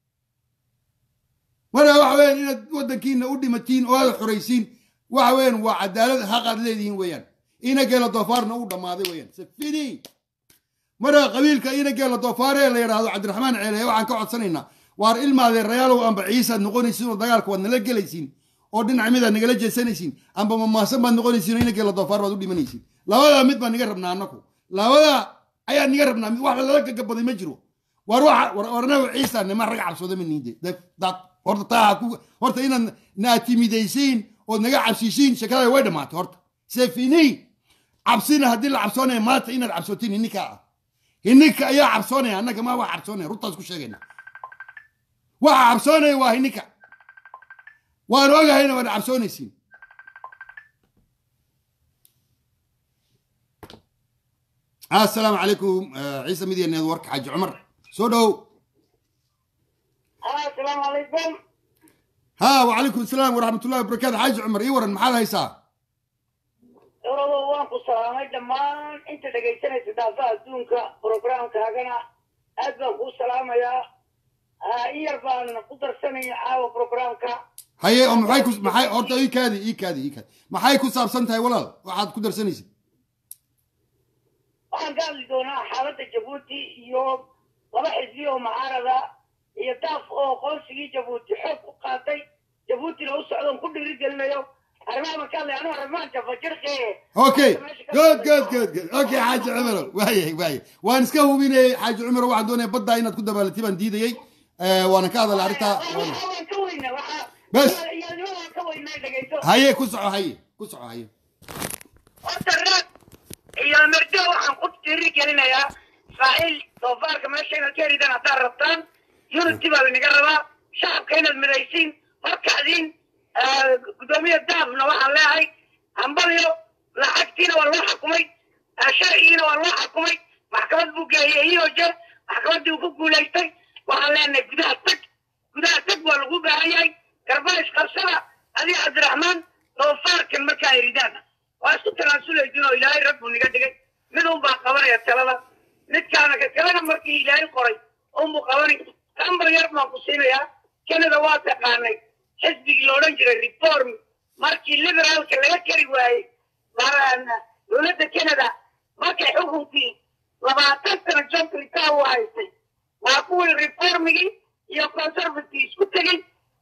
marka waxa weeyaan inaad waddankiina u dhimatiin oo aad xoraysiin waxa weeyaan waa cadaalad xaqaad leedihiin weeyaan ina geela doofaarna uu dhammaaday weeyaan safini marka qabiilka ina geela doofaar ee la yidhaahdo cabdiraxmaan ceele waxaan ka codsanaynaa waar ilmaadeerayaalow amba ciisaad noqonaysiin oo dagaalka waad nala gelaysiin oo dhinac midaad nagala jeesanaysiin amba mamaasan baad noqonaysiin oo ina geela doofaar baad u dhimanaysiin labadaa mid baan niga rabnaa annaku labadaa ayaa niga rabnaa mid wax lala gagabaday ma jiro war waxa war warnaga ciisa nima rag cabsooda ma niide dad horta taa ha ku horta inaad naatimidaysiin ood naga cabsisiin shakada way dhamaatay horta sefini cabsina haddii la cabsoonaya maanta inaad cabsootiin hininka ah hininka ayaa cabsoonaya annaga ma waa cabsoonaya runtaas ku sheegayna waxa cabsoonaya waa hininka waan ogahayna waad cabsoonaysiin assalaamu calaykum ciise midiya network xaaji cumar soo dhow السلام عليكم ها وعليكم السلام ورحمة الله وبركاته حاج عمر إيه ورن محل هيسا orado waan ku salaamay dhammaan inta dhegaysanaysa daafaha adduunka programkaagana aad baan kuu salaamayaa in yar baan ku darsanaya caawa programka هي أم محي كوس محي أرتا إيه كادي إيه كادي إيه كادي محي كوس أبسنت هاي ولا واحد كدر سنيس waxaan ka hadli doonaa xaaladda jabuuti iyo laba xisbi oo mucaarada iyo daaf oo qoonsigii jabuuti xoog ku qaatay jabuutina u socdoon ku dhiirigelinayo arrimaha marka hadlay anuu arrimahan jafajirqe أوكي جود جود جود جود أوكي حاج عمر واي واي وأنا سكهو بيني حاج عمر واحد دوني بدأ إن تكون دبالتي بان ديدي يي وأنا كذا لعرتا waan ka weynaa waxaa بس iyadoo waan ka weynaa dhegayso هي كسعة هي كسعة هي horta raad iyo merdo waxaan ku tiri gelinayaa israa'iil doofaarka meesha inaad ka heridaan haddaad rabtaan unity baa lanaga rabaa shacabka inaad midaysiin horkacdiin gudoomiye daafna waxaan leehay hambalyo lacagtiina waa loo xakumay sharcigiina waa loo xakumay maxkamad buu geeyey iyo jeer maxkamaddii uu ku guulaystay waxaan leenahay gudaha tag gudaha tag waa lagu baahan yahay garbays qabsada adiga cabdiraxmaan doofaarkan markaa eridaan waa isku tanaasulaysin oo ilaahay rag buu niga dhigay mid un baa qabanaya talada midkaana ka kalena markii ilaahay qoray unbuu qabanay ambar yar baan ku siinayaa canada waa taqaanay xisbigii la odhan jiray reform markii liberaalka laga kari waayey dowladda canada markay xukunkii labaatan sano john clinton u haystay waa kuwii reformigii iyo conservative isku tegey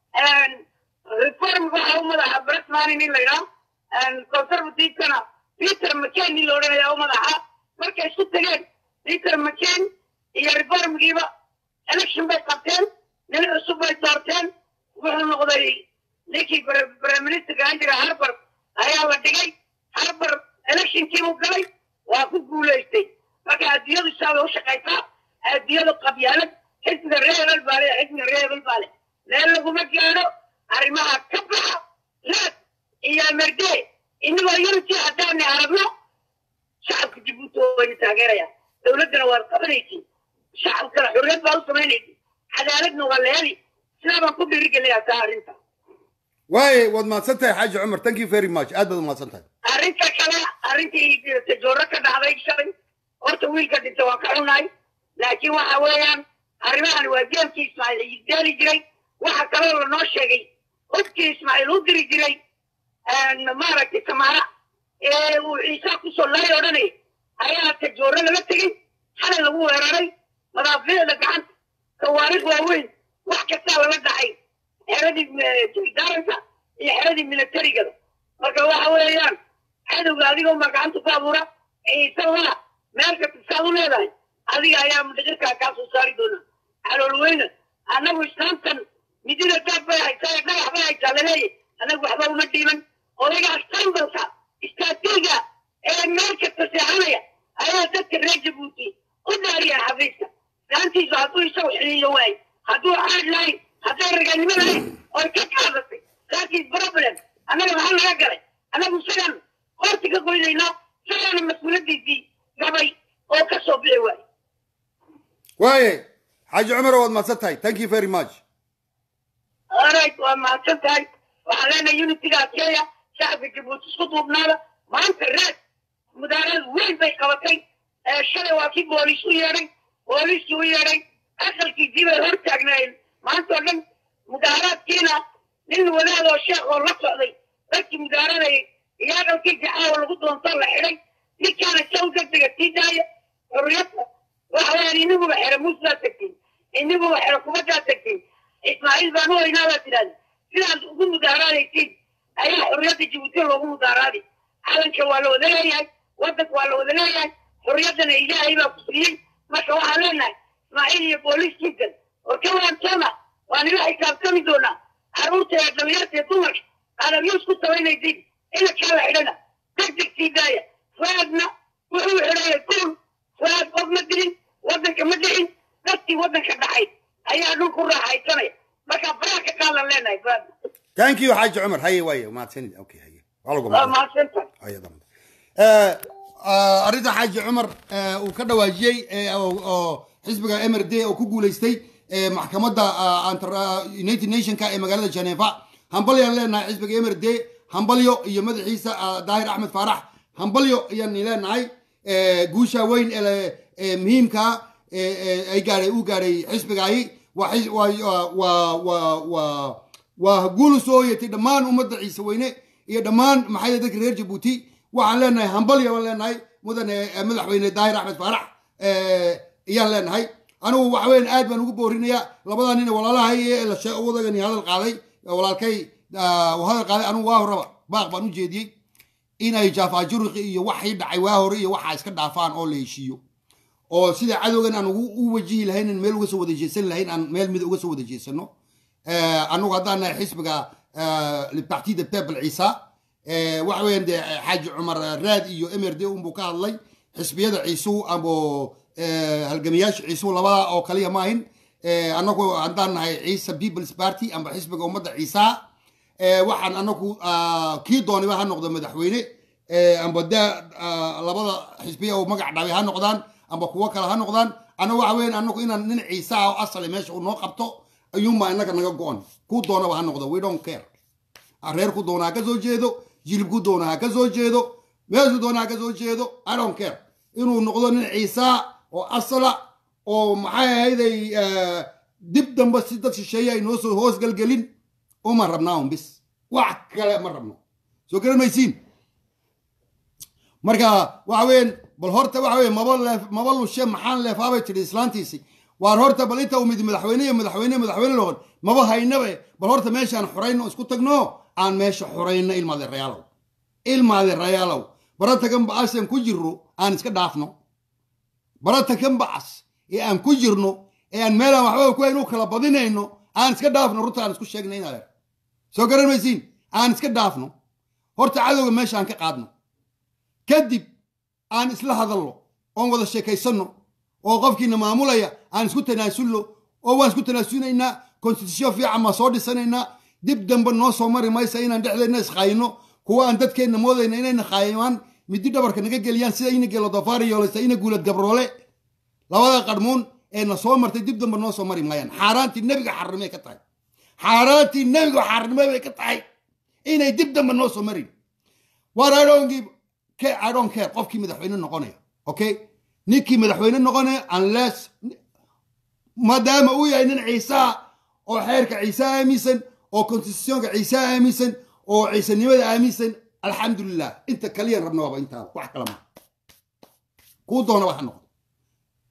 reform waxaa u madaxa bretmanin in la yidhaah conservativekana peter mccain in la odhanaya u madaxa markay isku tegeen peter mccain iyo reformgiiba election bay qabteen nin cusub bay doorteen wuxuu noqday ninkii prime ministerka ahaan jira harbar ayaa la dhigay harbar electionkiibuu galay waa ku guulaystay marka adduunyadu saa bay u shaqaysaa adduunyadu qabyaalad xisbiga reebel baa le xisbiga reebel baa le meel laguma gaadho arrimaha ka baxa raad iyo merde inagoo unity haddaana aragno shacabka jabuuti wayna taageeraya dowladdana waad qabanaysin shacabkana xurriyad baa u samaynaysin cadaaladna waa la heli sidaa baan ku dhiirigelinayaa taa arrinta واي واد ما سنتها حاج عمر ثانك يو فيري ماتش أدب ما سنتها arrinta kale arrintii tajooro ka dhacday shalay horta wiilka dhinta waa ka xunahay laakiin waxa weeyaan arrimahan waa geelkii ismaaciil isdeeli jiray waxa kaloo lanoo sheegay hubkii ismaaciil u diri jiray maaragtay samaara ee uu ciisa kusoo laay odhanay ayaa tajooro laga tegey xalay lagu weeraray madaafiicda gacanta tawaariikh waaweyn wax kastaa lala dhacay xeradii jildaaranka iyo xeradii militarigada marka waxa weeyaan cadowga adigoo ma gacanta ku abuura ciise laa meel kasta saad u leedahay adiga ayaa mudhaqirkaa kaa soo saari doona calool weyne annagu islaamtan midida daab bay haysaa ee dhagax bay haysaa laleeyahy annagu waxba uma dhiiban odaygaas sambalka istaatiiga ee meel kasta seexanaya ayaa dadka reer jabuuti u dhaariya xafiiska gaantiisu hadduu isagu xiliyo waayo hadduu caad lahayn hadday raganimo lahayn oy ka qaadatay laakiin problem annaga maxaa naga galay annagu isagaan horti ka goynaynaa isagaana mas-uuladiisii gabay oo ka soo bixi waayo waaye xaaji cumar waad mahadsan tahay thank you very much alright waa mahadsan tahay waxaan leenahay unitiga adkeeya shacabka jabuuti isku duubnaada maanta reed mudaarad weyn bay qabatay ee shalay waa kii booliis u yeedhay booliiskii u yeedhay aqalkiisii bay hor taagnaayeen maanta oo dhan mudaaraadkiina nin wadaad oo sheekh oo la socday dadkii mudaaradayay iyo aqalkiisii caawa lagu doontoo la xidhay ninkaana saw degdega sii daaya xurriyadda waxa weeyaan iniguba xero muusbaa tegtiin iniguba xero kubaddaa tegtiin ismaaciil baan u haynaa baa tidhahda sidaas ugu mudaaraadaytiin ayaa xurriyadda jabuuti loogu mudaaraaday calanka waa la wada leeyahay waddanka waa la wada leeyahay xurriyaddana ilaahay baa ku siiyey marka waxaan leenahay ismaaciil iyo booliiskiisan oo ka waantoona waa nila xisaabtami doonaa carruurta ee dhalinyarta ee dumarka qaadamyuus ku sabaynaysiin inakaa la xidhana degdeg sii daaya fuaadna wuxuu xidhaya guul fuaad qof ma dilin waddanka ma dhicin dadkii waddanka dhacay ayaa dhul ku raaxaysanaya marka faraha ka qaadan leenahay fuaadna thank you xaaji cumar haye waaye mahadsanid okay haye waa lagu waa mahadsan mahadsantahay ayada Eh, ah, arrinta xaaji cumar eh, uu ka dhawaajiyey eh, oo oo xisbiga mrd oo ku guuleystay eh, maxkamadda ah, antar- ah, united nationka ee magaalada geneva hambalyaan leenahay xisbiga mrd hambalyo iyo madaxiisa ah, daahir axmed faarax hambalyo ayaan leenahay Eh, guusha weyn ee le- ee muhiimka eh, eh, ay gaadhay uu gaadhay xisbigaahi waa xis- waa- waa- waa- waa- waa guul soo hoyatay dhammaan ummadda ciise weyne iyo dhammaan maxay dadka reer jabuuti waxaan leenahay hambalya baan leenahay mudane eh, madaxweyne daahir axmed faarax eh, ayaan leenahay anigu waxa weyan aad baan ugu boorinayaa labadaa nin ee walaalahay ee la shee wadagani hadal qaaday ee walaalkay ah, uu hadal qaaday anigu waa horaba baaq baan u jeediyey inay jaafaajuriqi iyo waxii dhacay waa hore iyo waxaa iska dhaafaan oo la heshiiyo oo sida cadowgan aan ugu u wajihi lahayn in meel uga soo wada jeesan lahayn aan meel mid uga soo wada jeesano anagu haddaan nahay xisbiga parti de peuple ciisa waxa weeyaan dee xaaji cumar raad iyo mrd unbuu ka hadlay xisbiyada ciisuhu amo halgamayaasha ciisuhu labada oo kaliya maahin anagu haddaan nahay ciisa peoples party amba xisbiga ummadda ciisaha waxaan anagu kii dooniba ha noqdo madaxweyne amba de labada xisbiya oo magac dhaabay ha noqdaan amba kuwo kale ha noqdaan ana waxa weyan anagu inaan nin ciisaha oo asali meesha uu noo qabto ayuunbaa inaga naga go-on kuu doonaba ha noqdo we don't care reer ku doona ha ka soo jeedo jilib ku doona ha ka soo jeedo meeshu doona ha ka soo jeedo i don't care inuu noqdo nin ciisaa oo asala oo maxay ahayday dib dambe si dad shisheeye ay noo soo hoos galgelin uma rabnaa un bis wax kale ma rabno soo garan maysiin marka waxa weyan bal horta waxa weye maba leef maba lushe maxaan leefaabay tidhi islaantiisi waar horta bal inta umid madaxweyne iyo madaxweyne madaxweyne loqon maba haynabe bal horta meeshaan xurayno isku tagno aan meesha xurayno ilmaade rayaalow ilmaade rayaalow barata kan bacasaan ku jirno aan iska dhaafno barata kan bacas ee aan ku jirno ee aan meelaan waxba ku hayn u kala badinayno aan iska dhaafno runta aan isku sheegna in adeer soo garan maysiin aan iska dhaafno horta cadowga meesha aan ka qaadno kadib aan isla hadalno oon wada sheekaysanno oo qofkiina maamulaya aan isku tanaasulno oo waan isku tanaasunaynaa constitution fiican baan soo dhisanaynaa dib dambe noo soo mari maysa inaan dhexdeedna isqaayino kuwa aan dadkeenna moodayna inayna qaayimaan midi dhabarka naga geliyaan sida ina geelo dofaari yooleysa ina guulad gabroole labada qarmuun ee na soo martay dib dambe noo soo mari maayaan xaaraantii nebiga xarimay ka tahay xaaraantii nebiga xarimay bay ka tahay inay dib dambe noo soo marin waar idhonkii I don't care qofkii madaxweyne noqonaya okay ninkii madaxweyne noqonaya unless maadaama uu yahay nin ciisaa oo xeerka ciise aaminsan oo constitutionka ciise aaminsan oo ciisanimada aaminsan alxamdulilah inta kaliyaan rabna waaba intaada wax kala ma kuu doona waxa noqdo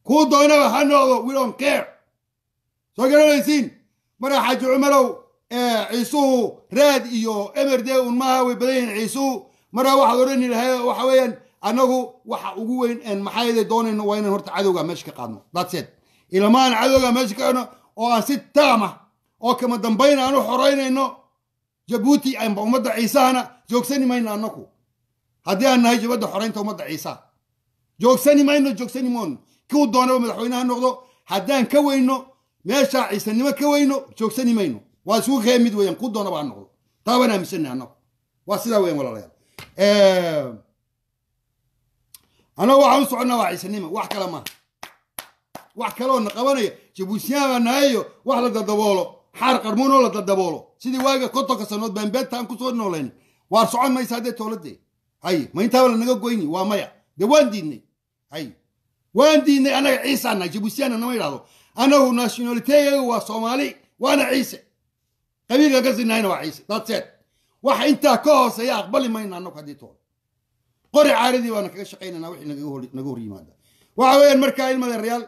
kuu doonaba ha noqdo we don't care soo garanaysiin marka xaaji cumarow ciisuhu raad iyo emerde un maaha way badan yihiin ciisuhu marka waxaad odhani lahay waxa weeyaan annagu waxa ugu weyn een maxayde doonayno waa inaan horta cadowga meesha ka qaadno that's it ilamaan cadowga meesha ka qaadno oo aan si taama oo kama dambayn aan u xoraynayno jabuuti amba ummadda ciisahana joogsani mayno annaku haddii aan nahay jabadda xoraynta ummadda ciisaha joogsani mayno joogsani moono kuu doonaba madaxweynaha noqdo haddaan ka weyno meeshaa ciisanimo ka weyno joogsani mayno waa isugu kee mid weeyaan kuu doonaba ha noqdo taa baan aaminsannahay annagu waa sidaa weeyaan walaalayaal annagu waxaan u soconnaa waa ciisanimo wax kale maaha wax kaleoo na qabanaya jabuutiyaan baa nahayo wax la dadaboolo xaar qarmuunoo la dadaboolo sidii waaga kontonka sanood baan beenta aan kusoo noolayn waar socon maysa haddee towladee hay ma intaaba lanaga goyni waa maya dee waan diidnay hay waan diidnay annaga ciisaana jabuutiyaana nama idhahdo annagu nationaliteeyaga waa soomaali waana ciise qabiilka ka sinahayna waa ciise dadseed waxa intaa ka hooseeya aqbali mayna annagu haddii toole qori caaradii baana kaga shaqaynanaa wixii naga hor naga hor yimaada waxa weeyaan markaa ilmada reyaal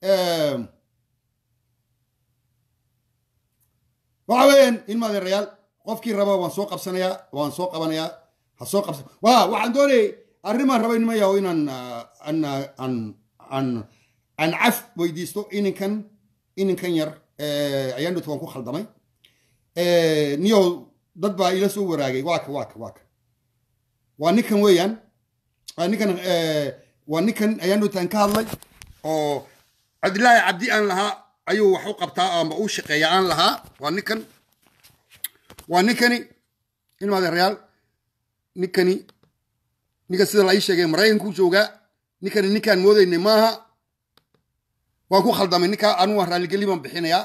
waxa weeyaan ilmada reyaal qofkii raba waan soo qabsanayaa waan soo qabanayaa ha soo qabsan wa waxaan doonayay arrimaan raba inma yaho inaan an an an aan caf weydiisto ininkan ininkan yar ayaan dhito waan ku khaldamay niyow dad baa ila soo waraagay waa ka waa ka waa ka waa ninkan weeyaan waa ninkan waa ninkan ayaan dhowtaan ka hadlay oo cabdilaahi cabdi aan lahaa ayuu wax u qabtaa ama u shaqeeya aan lahaa waa ninkan waa ninkani ilmaade reyaal ninkani ninka sida la ii sheegay maraykanku joogaa ninkani ninkaan moodaynay maaha waan ku khaldamay ninkaa anu waan raalligeli baan bixinayaa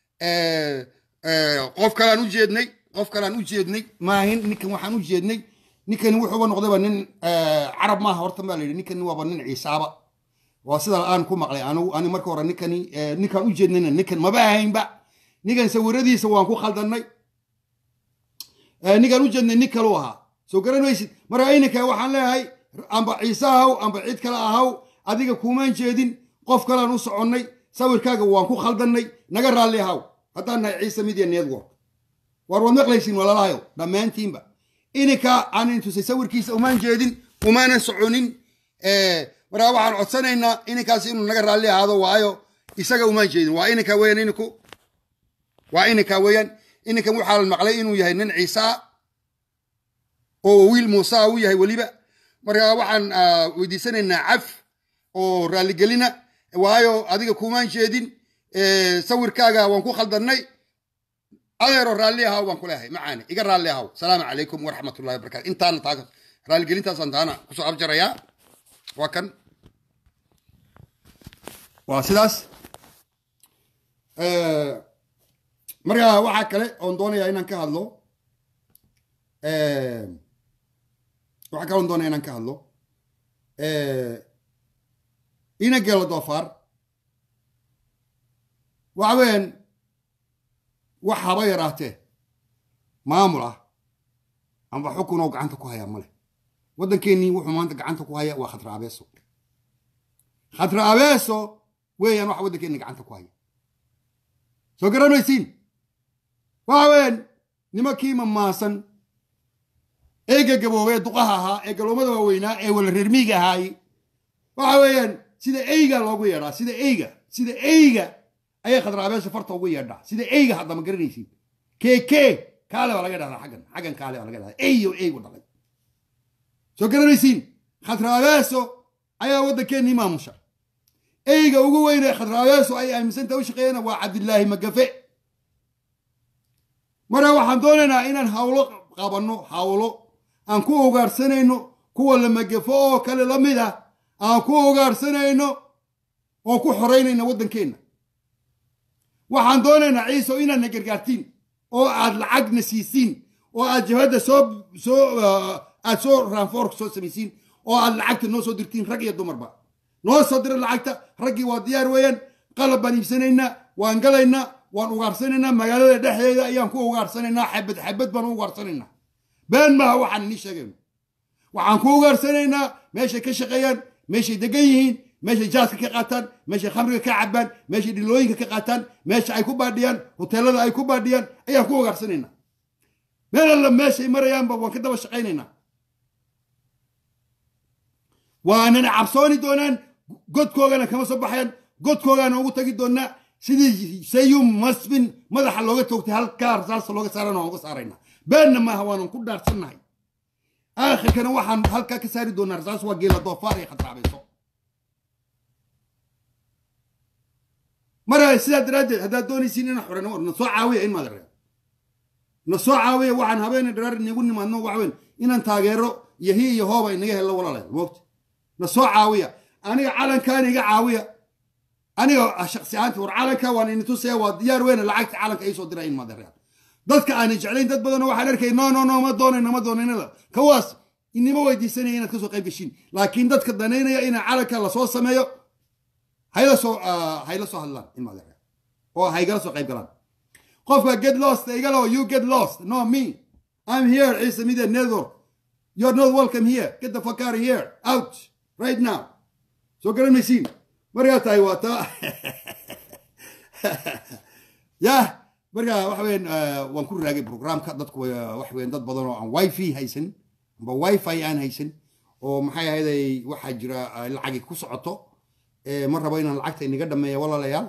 qof kalaan u jeednay qof kalaan u jeednay maahin ninkan waxaan u jeednay ninkani wuxuuba noqdayba nin carab maaha horta baa la yidhi ninkani waaba nin ciisaaba waa sida aan ku maqlay anigu ani marka hore ninkani ninkaan u jeednayna ninkan maba ahaynba ninkan sawiradiisa waan ku khaldannay ninkaan u jeednay nin kalu ahaa soo garan maysid marka ininka waxaan leeyahay amba ciise ahaw amba cid kale ahaw adiga kuumaan jeedin qof kalaan u soconnay sawirkaaga waan ku khaldannay naga raalli ahaw haddaan nahay ciise media network waar waad maqlaysiin walalahayo dhammaantiinba ininka aan intusay sawirkiisa umaan jeedin umaanan soconin markaa waxaan codsanaynaa ininkaas inuu naga raalli ahaado waayo isaga umaan jeedin waa ininka weeyaan ininku waa ininka weeyaan ininkan waxaa la maqlay inuu yahay nin ciisaa oo wiil muusaa u yahay weliba markaa waxaan weydiisanaynaa caf oo raalligelina waayo adiga kumaan jeedin sawirkaaga waan ku khaldannay adeero raalli ahaw baan ku leeyahay macaani iga raalli ahaw salaamu calaykum waraxmatullahi wabarakatu intaana taa raalligelintaasaan taana kusoo abjarayaa waa kan waa sidaas markaa waxaa kale oon doonayaa inaan ka hadlo waxaa kale oon doonaya inaan ka hadlo ina geelo doofaar waxa weeyaan wax haba yaraatee maamul ah amba xukun oo gacanta ku hayaa male waddankeennii wuxuu maanta gacanta ku haya waa khatra abeeso khatra abeeso weeyaan waxa waddankeenni gacanta ku haya soo garan maysiin waxa weeyaan nimankii mamaasan ee gagaboobee duqaha ahaa ee galoomada waaweynaa ee wala reermiiga ahaay waxa weeyaan sida eyga loogu yeedhaa sida eyga sida eyga ayay khadraabeesha farta ugu yeedhaa sida eyga hadda ma garanaysiin keke kaale baa laga dhahdaa xaggan xaggan kaale baa laga dhahdaa eyo eygu dhalay soo garanaysiin khadraabeeso ayaa waddankeennii maamusha eyga ugu weynee khadraabeeso ay aaminsanta u shaqeeyana waa cabdilaahi magafe marka waxaan doonaynaa inaan hawlo qabanno hawlo aan ku ugaarsanayno kuwa la magafo oo kale la mid ah aan ku ugaarsanayno oo ku xoraynayna waddankeenna waxaan doonaynaa ciiso inaadna gargaartiin oo aad lacagna siisiin oo aad jabhadda soo soo aad soo raanfoorka soo samaysiin oo aad lacagta noo soo dirtiin rag iyo dumarba noo soo dira lacagta raggii waa diyaar weeyaan qalab baan iibsanaynaa waan galaynaa waan ugaarsanaynaa magaalada dhexdeeda ayaan ku ugaarsanaynaa xabad xabad baan u ugaarsanaynaa been maaha waxaan inii sheegayno waxaan ku ugaarsanaynaa meeshay ka shaqeeyaan meeshay degan yihiin meeshay jaaska ka qaataan meeshay khamriga ka cabaan meeshay dhilooyinka ka qaataan meesha ay ku baadhiyaan hoteelada ay ku baadhiyaan ayaan ku ogaarsanaynaa meel alla meeshay marayaanba waan ka daba shaqaynaynaa waanana cabsooni doonaan godkoogana kama soo baxayaan godkoogaana ugu tagi doonaa sidii sayum masbin madaxa looga toogtay halkaa rasaasta looga saarana waan uga saaraynaa beenna maaha waanan ku dhaarsannahay aakhirkana waxaan halkaa ka saari doonaa rasaas waa geela doofaar ay khatraabayso mara sidaa daraaddeed haddaad doonaysiin inaan xoreyno na soo caawiya in maad na soo caawiya waxaan habeena dharaar inagu nimaadno waxweyn inaan taageero iyo hi iyo hooba inaga hello walaalayaal moogta na soo caawiya aniga calankaana iga caawiya aniga shaksi ahaanti war calanka waan ini tusaya waa diyaar weyne lacagta calanka iisoo dira in madereal dadka aanay jeclayn dad badan waxaan arkay no no no ma doonayna ma doonaynada kawaas inima weydiisanaya inaad kasoo qayb gashiin laakiin dadka danaynaya inaa calanka lasoo sameeyo hayla soo hayla soo hadlaan in madereal oo haygala soo qayb galaan qofka get lost igalo you get lost no me i'm here ciise media network you're not welcome here get the fuck out of here out right now soo garan maysiin markaa tahay waa taa yah markaa waxa weyan waan ku raagay programka dadku waxa weyan dad badan oo aan wifi haysan amba wifi aan haysan oo maxay ahayday waxaa jira lacagi ku socoto ma rabo inaan lacagta inaga dhameeya walaalayaal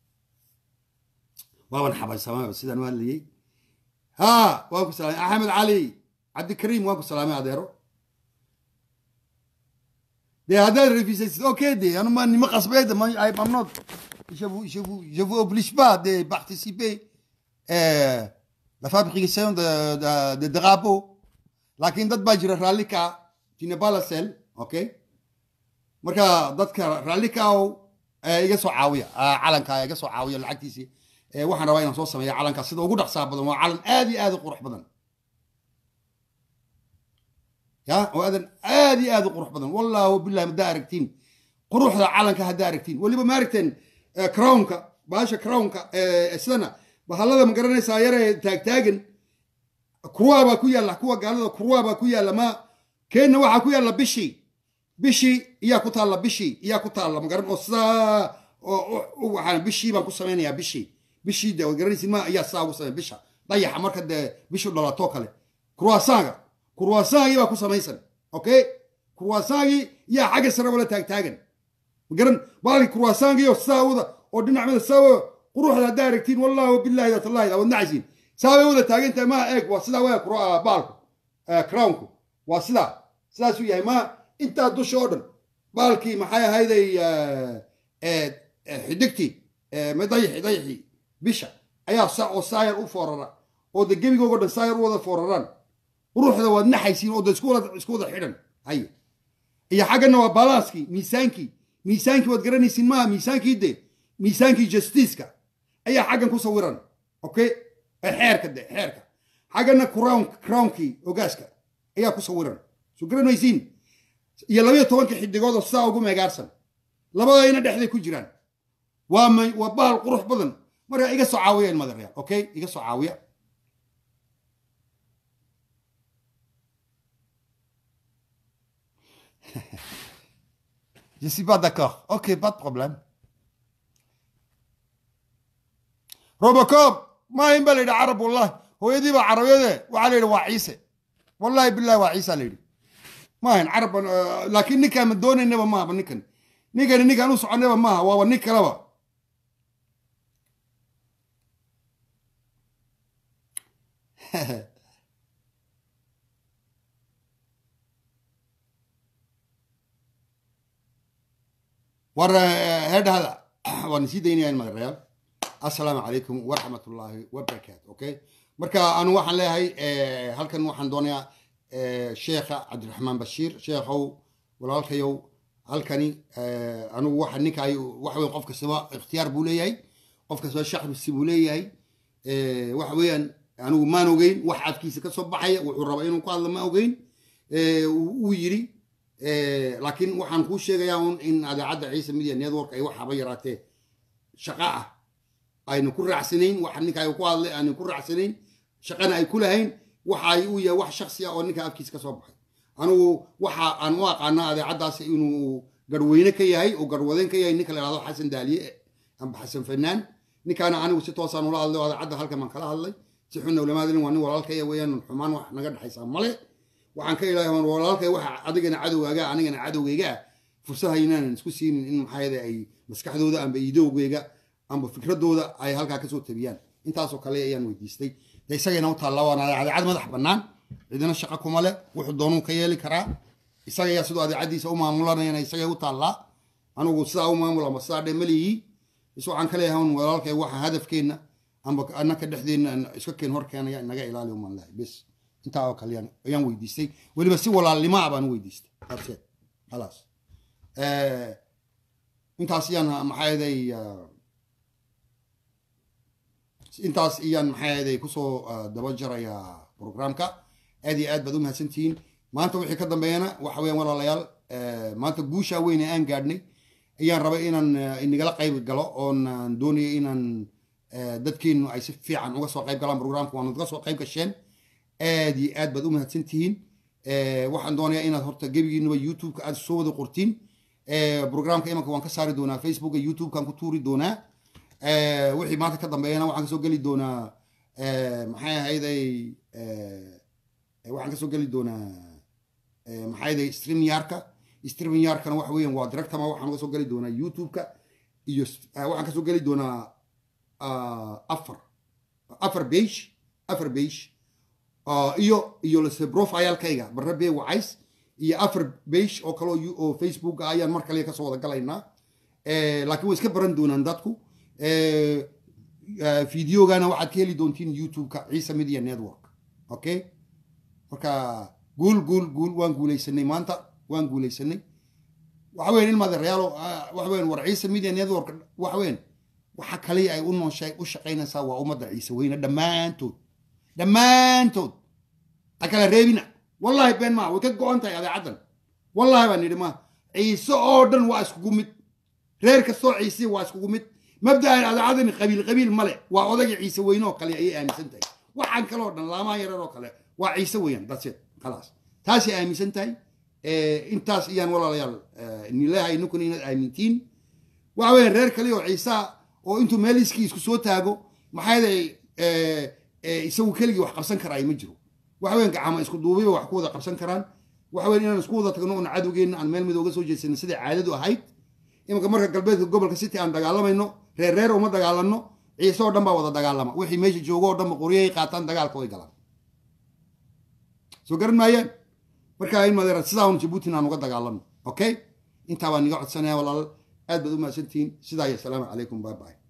waaban xabaysamaba sidaan u hadlayey ha waan ku salaamay axmed cali cabdikariim waan ku salaamay adeero de haddaad refusaysid okay de anuma nima qasbeed I'm not je vous je vous je vous oblige pas de participer euh, la fabrication de de, de drapeau laakiin dad baa jira raalli ka tu n'es pas la seule okay marka dadka raalli kaaw iga soo caawiya calanka iga soo caawiya lacagtiisii waxaan rabaa inaan soo sameeya calanka sida ugu dhaqsaa badan waa calan aad iyo aad u qurux badan ya oo aadan aad iyo aad u qurux badan wallahu billahi haddaa aragtiin quruxda calanka haddaa aragtiin weliba ma aragteen crownka baasha crownka sidana bahallada ma garanaysaa yaree taagtaagan kuruwaa baa ku yaalla kuwa gaalada kuruwaa baa ku yaalla ma keenna waxaa ku yaalla bishii bishii iyaa ku taalla bishii iyaa ku taalla ma garan oo sidaa waxaan bishii baan ku samaynayaa bishii bishii de garanaysid ma ayaa sidaa ugu samay bisha dayaxa marka dee bishu dhalatoo kale kurwaasaaga kurwaasaagii baa ku samaysan okay kurwaasaagii yaa xagga sare wala taagtaagan magaran baalki kurwaasaangiyo sidaa wada oo dhinac mada saa quruxda haddaa aragtiin wallahu billahi watallahi aad nacaysiin saa bay wada taagantahay maa eeg waa sidaa waa baalku crownku waa sidaa sidaasuu yahay ma intaa dusha oo dhan baalkii maxay ahayday xidigtii dayaxi dayaxii bisha ayaa sa oo saayar u foorara oo de gebigoogo dhan saayar u wada fooraraan quruxda waad naxaysiin oo de isku wada isku wada xidhan haye iyo xaggana waa balaaskii miisaankii miisaankii waad garanaysiin maaha miisaankii de miisaankii justiiska ayaa xaggan ku sawiran okay xeerka de xeerka xaggana crown crownkii ogaaska ayaa ku sawiran soo garanaysiin iyo labayo tobanka xidigood oo sidaa ugu meegaarsan labadayna dhexday ku jiraan waa may waa bahal qurux badan marka iga soo caawiya in madareyaal okay iga soo caawiya Je suis pas d'accord. Ok, pas de problème. Robocop ما ينبغي لي عرب والله هو يدي عربية وعلي له وعيسى والله بالله وعيسى لي ما هن عرب لكن نكا من دون النبا ما بنكن نكا نكا نوسع النبا ما هو نكا لوا ورا هذا هذا ونسيت ديني المغرب السلام عليكم ورحمة الله وبركاته أوكي مركا أنا waxaan leeyahay halkan waxaan doonayaa sheekha cabdiraxmaan bashiir sheekhow walaalkayow halkani anugu waxa ninkaay waxa weyn qof kastaba ikhtiyaar buu leeyahay qof kastaba shakhsi buu leeyahay waxa weeyaan anigu maan ogeyn wax afkiisa ka soo baxaya wuxuu rabaa inuu ku hadlo ma ogeyn uu yidhi laakiin waxaan kuu sheegayaa un in adeecadda ciise media network ay waxaba yaraatee shaqa ah aynu ku raacsanayn waxa ninka ay ku hadlay aynu ku raacsanayn shaqana ay ku lahayn waxa ay u yahay wax shaksi ah oo ninka afkiisa ka soo baxay anigu waxa aan u aqaanaa adeecaddaasi inuu garweyne ka yahay oo garwadeen ka yahay ninka la yidhahdo xasan daaliye amba xasan fanaan ninkaana anigu si toosaan ula hadlay oo adaacadda halkan baan kala hadlay si xunna ulamaadin waa nin walaalkaya weeyaan xumaan wax naga dhexaysaa male waxaan ka ilaahay waan walaalkay waxa adigana cadowgaaga anigana cadowgayga ah fursad haynaanan isku siinin in maxaa ay maskaxdooda amba idowgayga amba fikradooda ay halkaa kasoo tabiyaan intaasoo kale ayaan weydiistay de isagayna u taalla waana adeecad madax bannaan cidina shaqo kuma leh wuxuu doonuu ka yeeli karaa isagayaa siduu adeecadiisa u maamulanayana isagay u taallaa anigu sidaa u maamul amba sidaa dhe malihii is waxaan ka leeyahay un walaalkay waxa hadafkeenna amba annaka dhexdeenna iska keen hor keenaya inaga ilaali umaan lahay bes intaa oo kale ayaan weydiistay weliba si walaalnimo ah baan u weydiistay taabseed khalaas intaas iyaan maxaa yeday intaas iyaan maxaa yeday kusoo daba jarayaa programka aad iyo aad baad u mahadsantihiin maanta wixii ka dambeeyana waxa weeyaan walaalayaal maanta guushaa weyne aan gaadhnay ayaan rabay inaan inagala qayb galo oon doonayay inaan dadkeenu ay si fiican uga soo qayb galaan programka waana uga soo qayb gasheen aad iyo aad baad u mahadsan tihiin waxaan doonayaa inaad horta gebigiinuba youtube-ka aad soo wada qortiin programka imanka waan ka saari doonaa facebooka youtube-kan ku tuuri doonaa wixii maanta ka dambeeyana waxaan kasoo geli doonaa maxay ahayday waxaan kasoo geli doonaa maxay ahayday streamyarka streamyarkana waxa weeyaan waa directama waxaan uga soo geli doonaa youtube-ka iyo waxaan kasoo geli doonaa afar afar beige afar beige iyo iyo lase profilekayga barre bee wacays iyo afar beige oo kale oo facebook ah ayaan mar kale kasoo wada galaynaa laakiin way iska baran doonaan dadku videogana waxaad ka heli doontiin youtube-ka ciise media network okay marka guul guul guul waan guuleysanay maanta waan guuleysanay waxa weyan ilmaade reyaalo waxa weyan war ciise media network waxa weyan waxa kale ay u nooshay u shaqaynaysaa waa ummadda ciise weyne dhammaantood dhammaantood ha kala reebina wallahi been maa way ka go-an tahay adeecaddan wallahi baan nidhi maa ciise oo dhan waa iskugu mid reer kastoo ciise waa iskugu mid mabda'an adeecadani qabiil qabiil male waa odagii ciise weyne oo kale ayay aaminsan tahay waxaan kaloo dhan laamaha yarar oo kale waa ciise weeyaan dadseed khalaas taasay aaminsan tahay intaas iyaan walaalayaal nileehay ninkuna inaad aamintiin waxa weeyaan reer kale oo ciisaa oo intuu meel iskii isku soo taago maxaa yeelay isagu keligii wax qabsan karaay ma jiro waxa weyan gacama isku duubiba wax ku wada qabsan karaan waxa weyan inaan isku wada tagno oon cadowgeenna aan meel mid uga soo jeedsano sidai caadadu ahayd imanka marka galbeedka gobolka city aan dagaalamayno reer reer uma dagaalanno ciise oo dhan baa wada dagaalama wixii meesha joogo oo dhanba qoryahay qaataan dagaalka way galaan soo garan maayaan marka in madeera sidaa un jabuutin aan uga dagaalano okay intaa baan niga codsanaya walaal aad baad u mahadsantihiin sidaa iyo asalaamu calaykum bye bye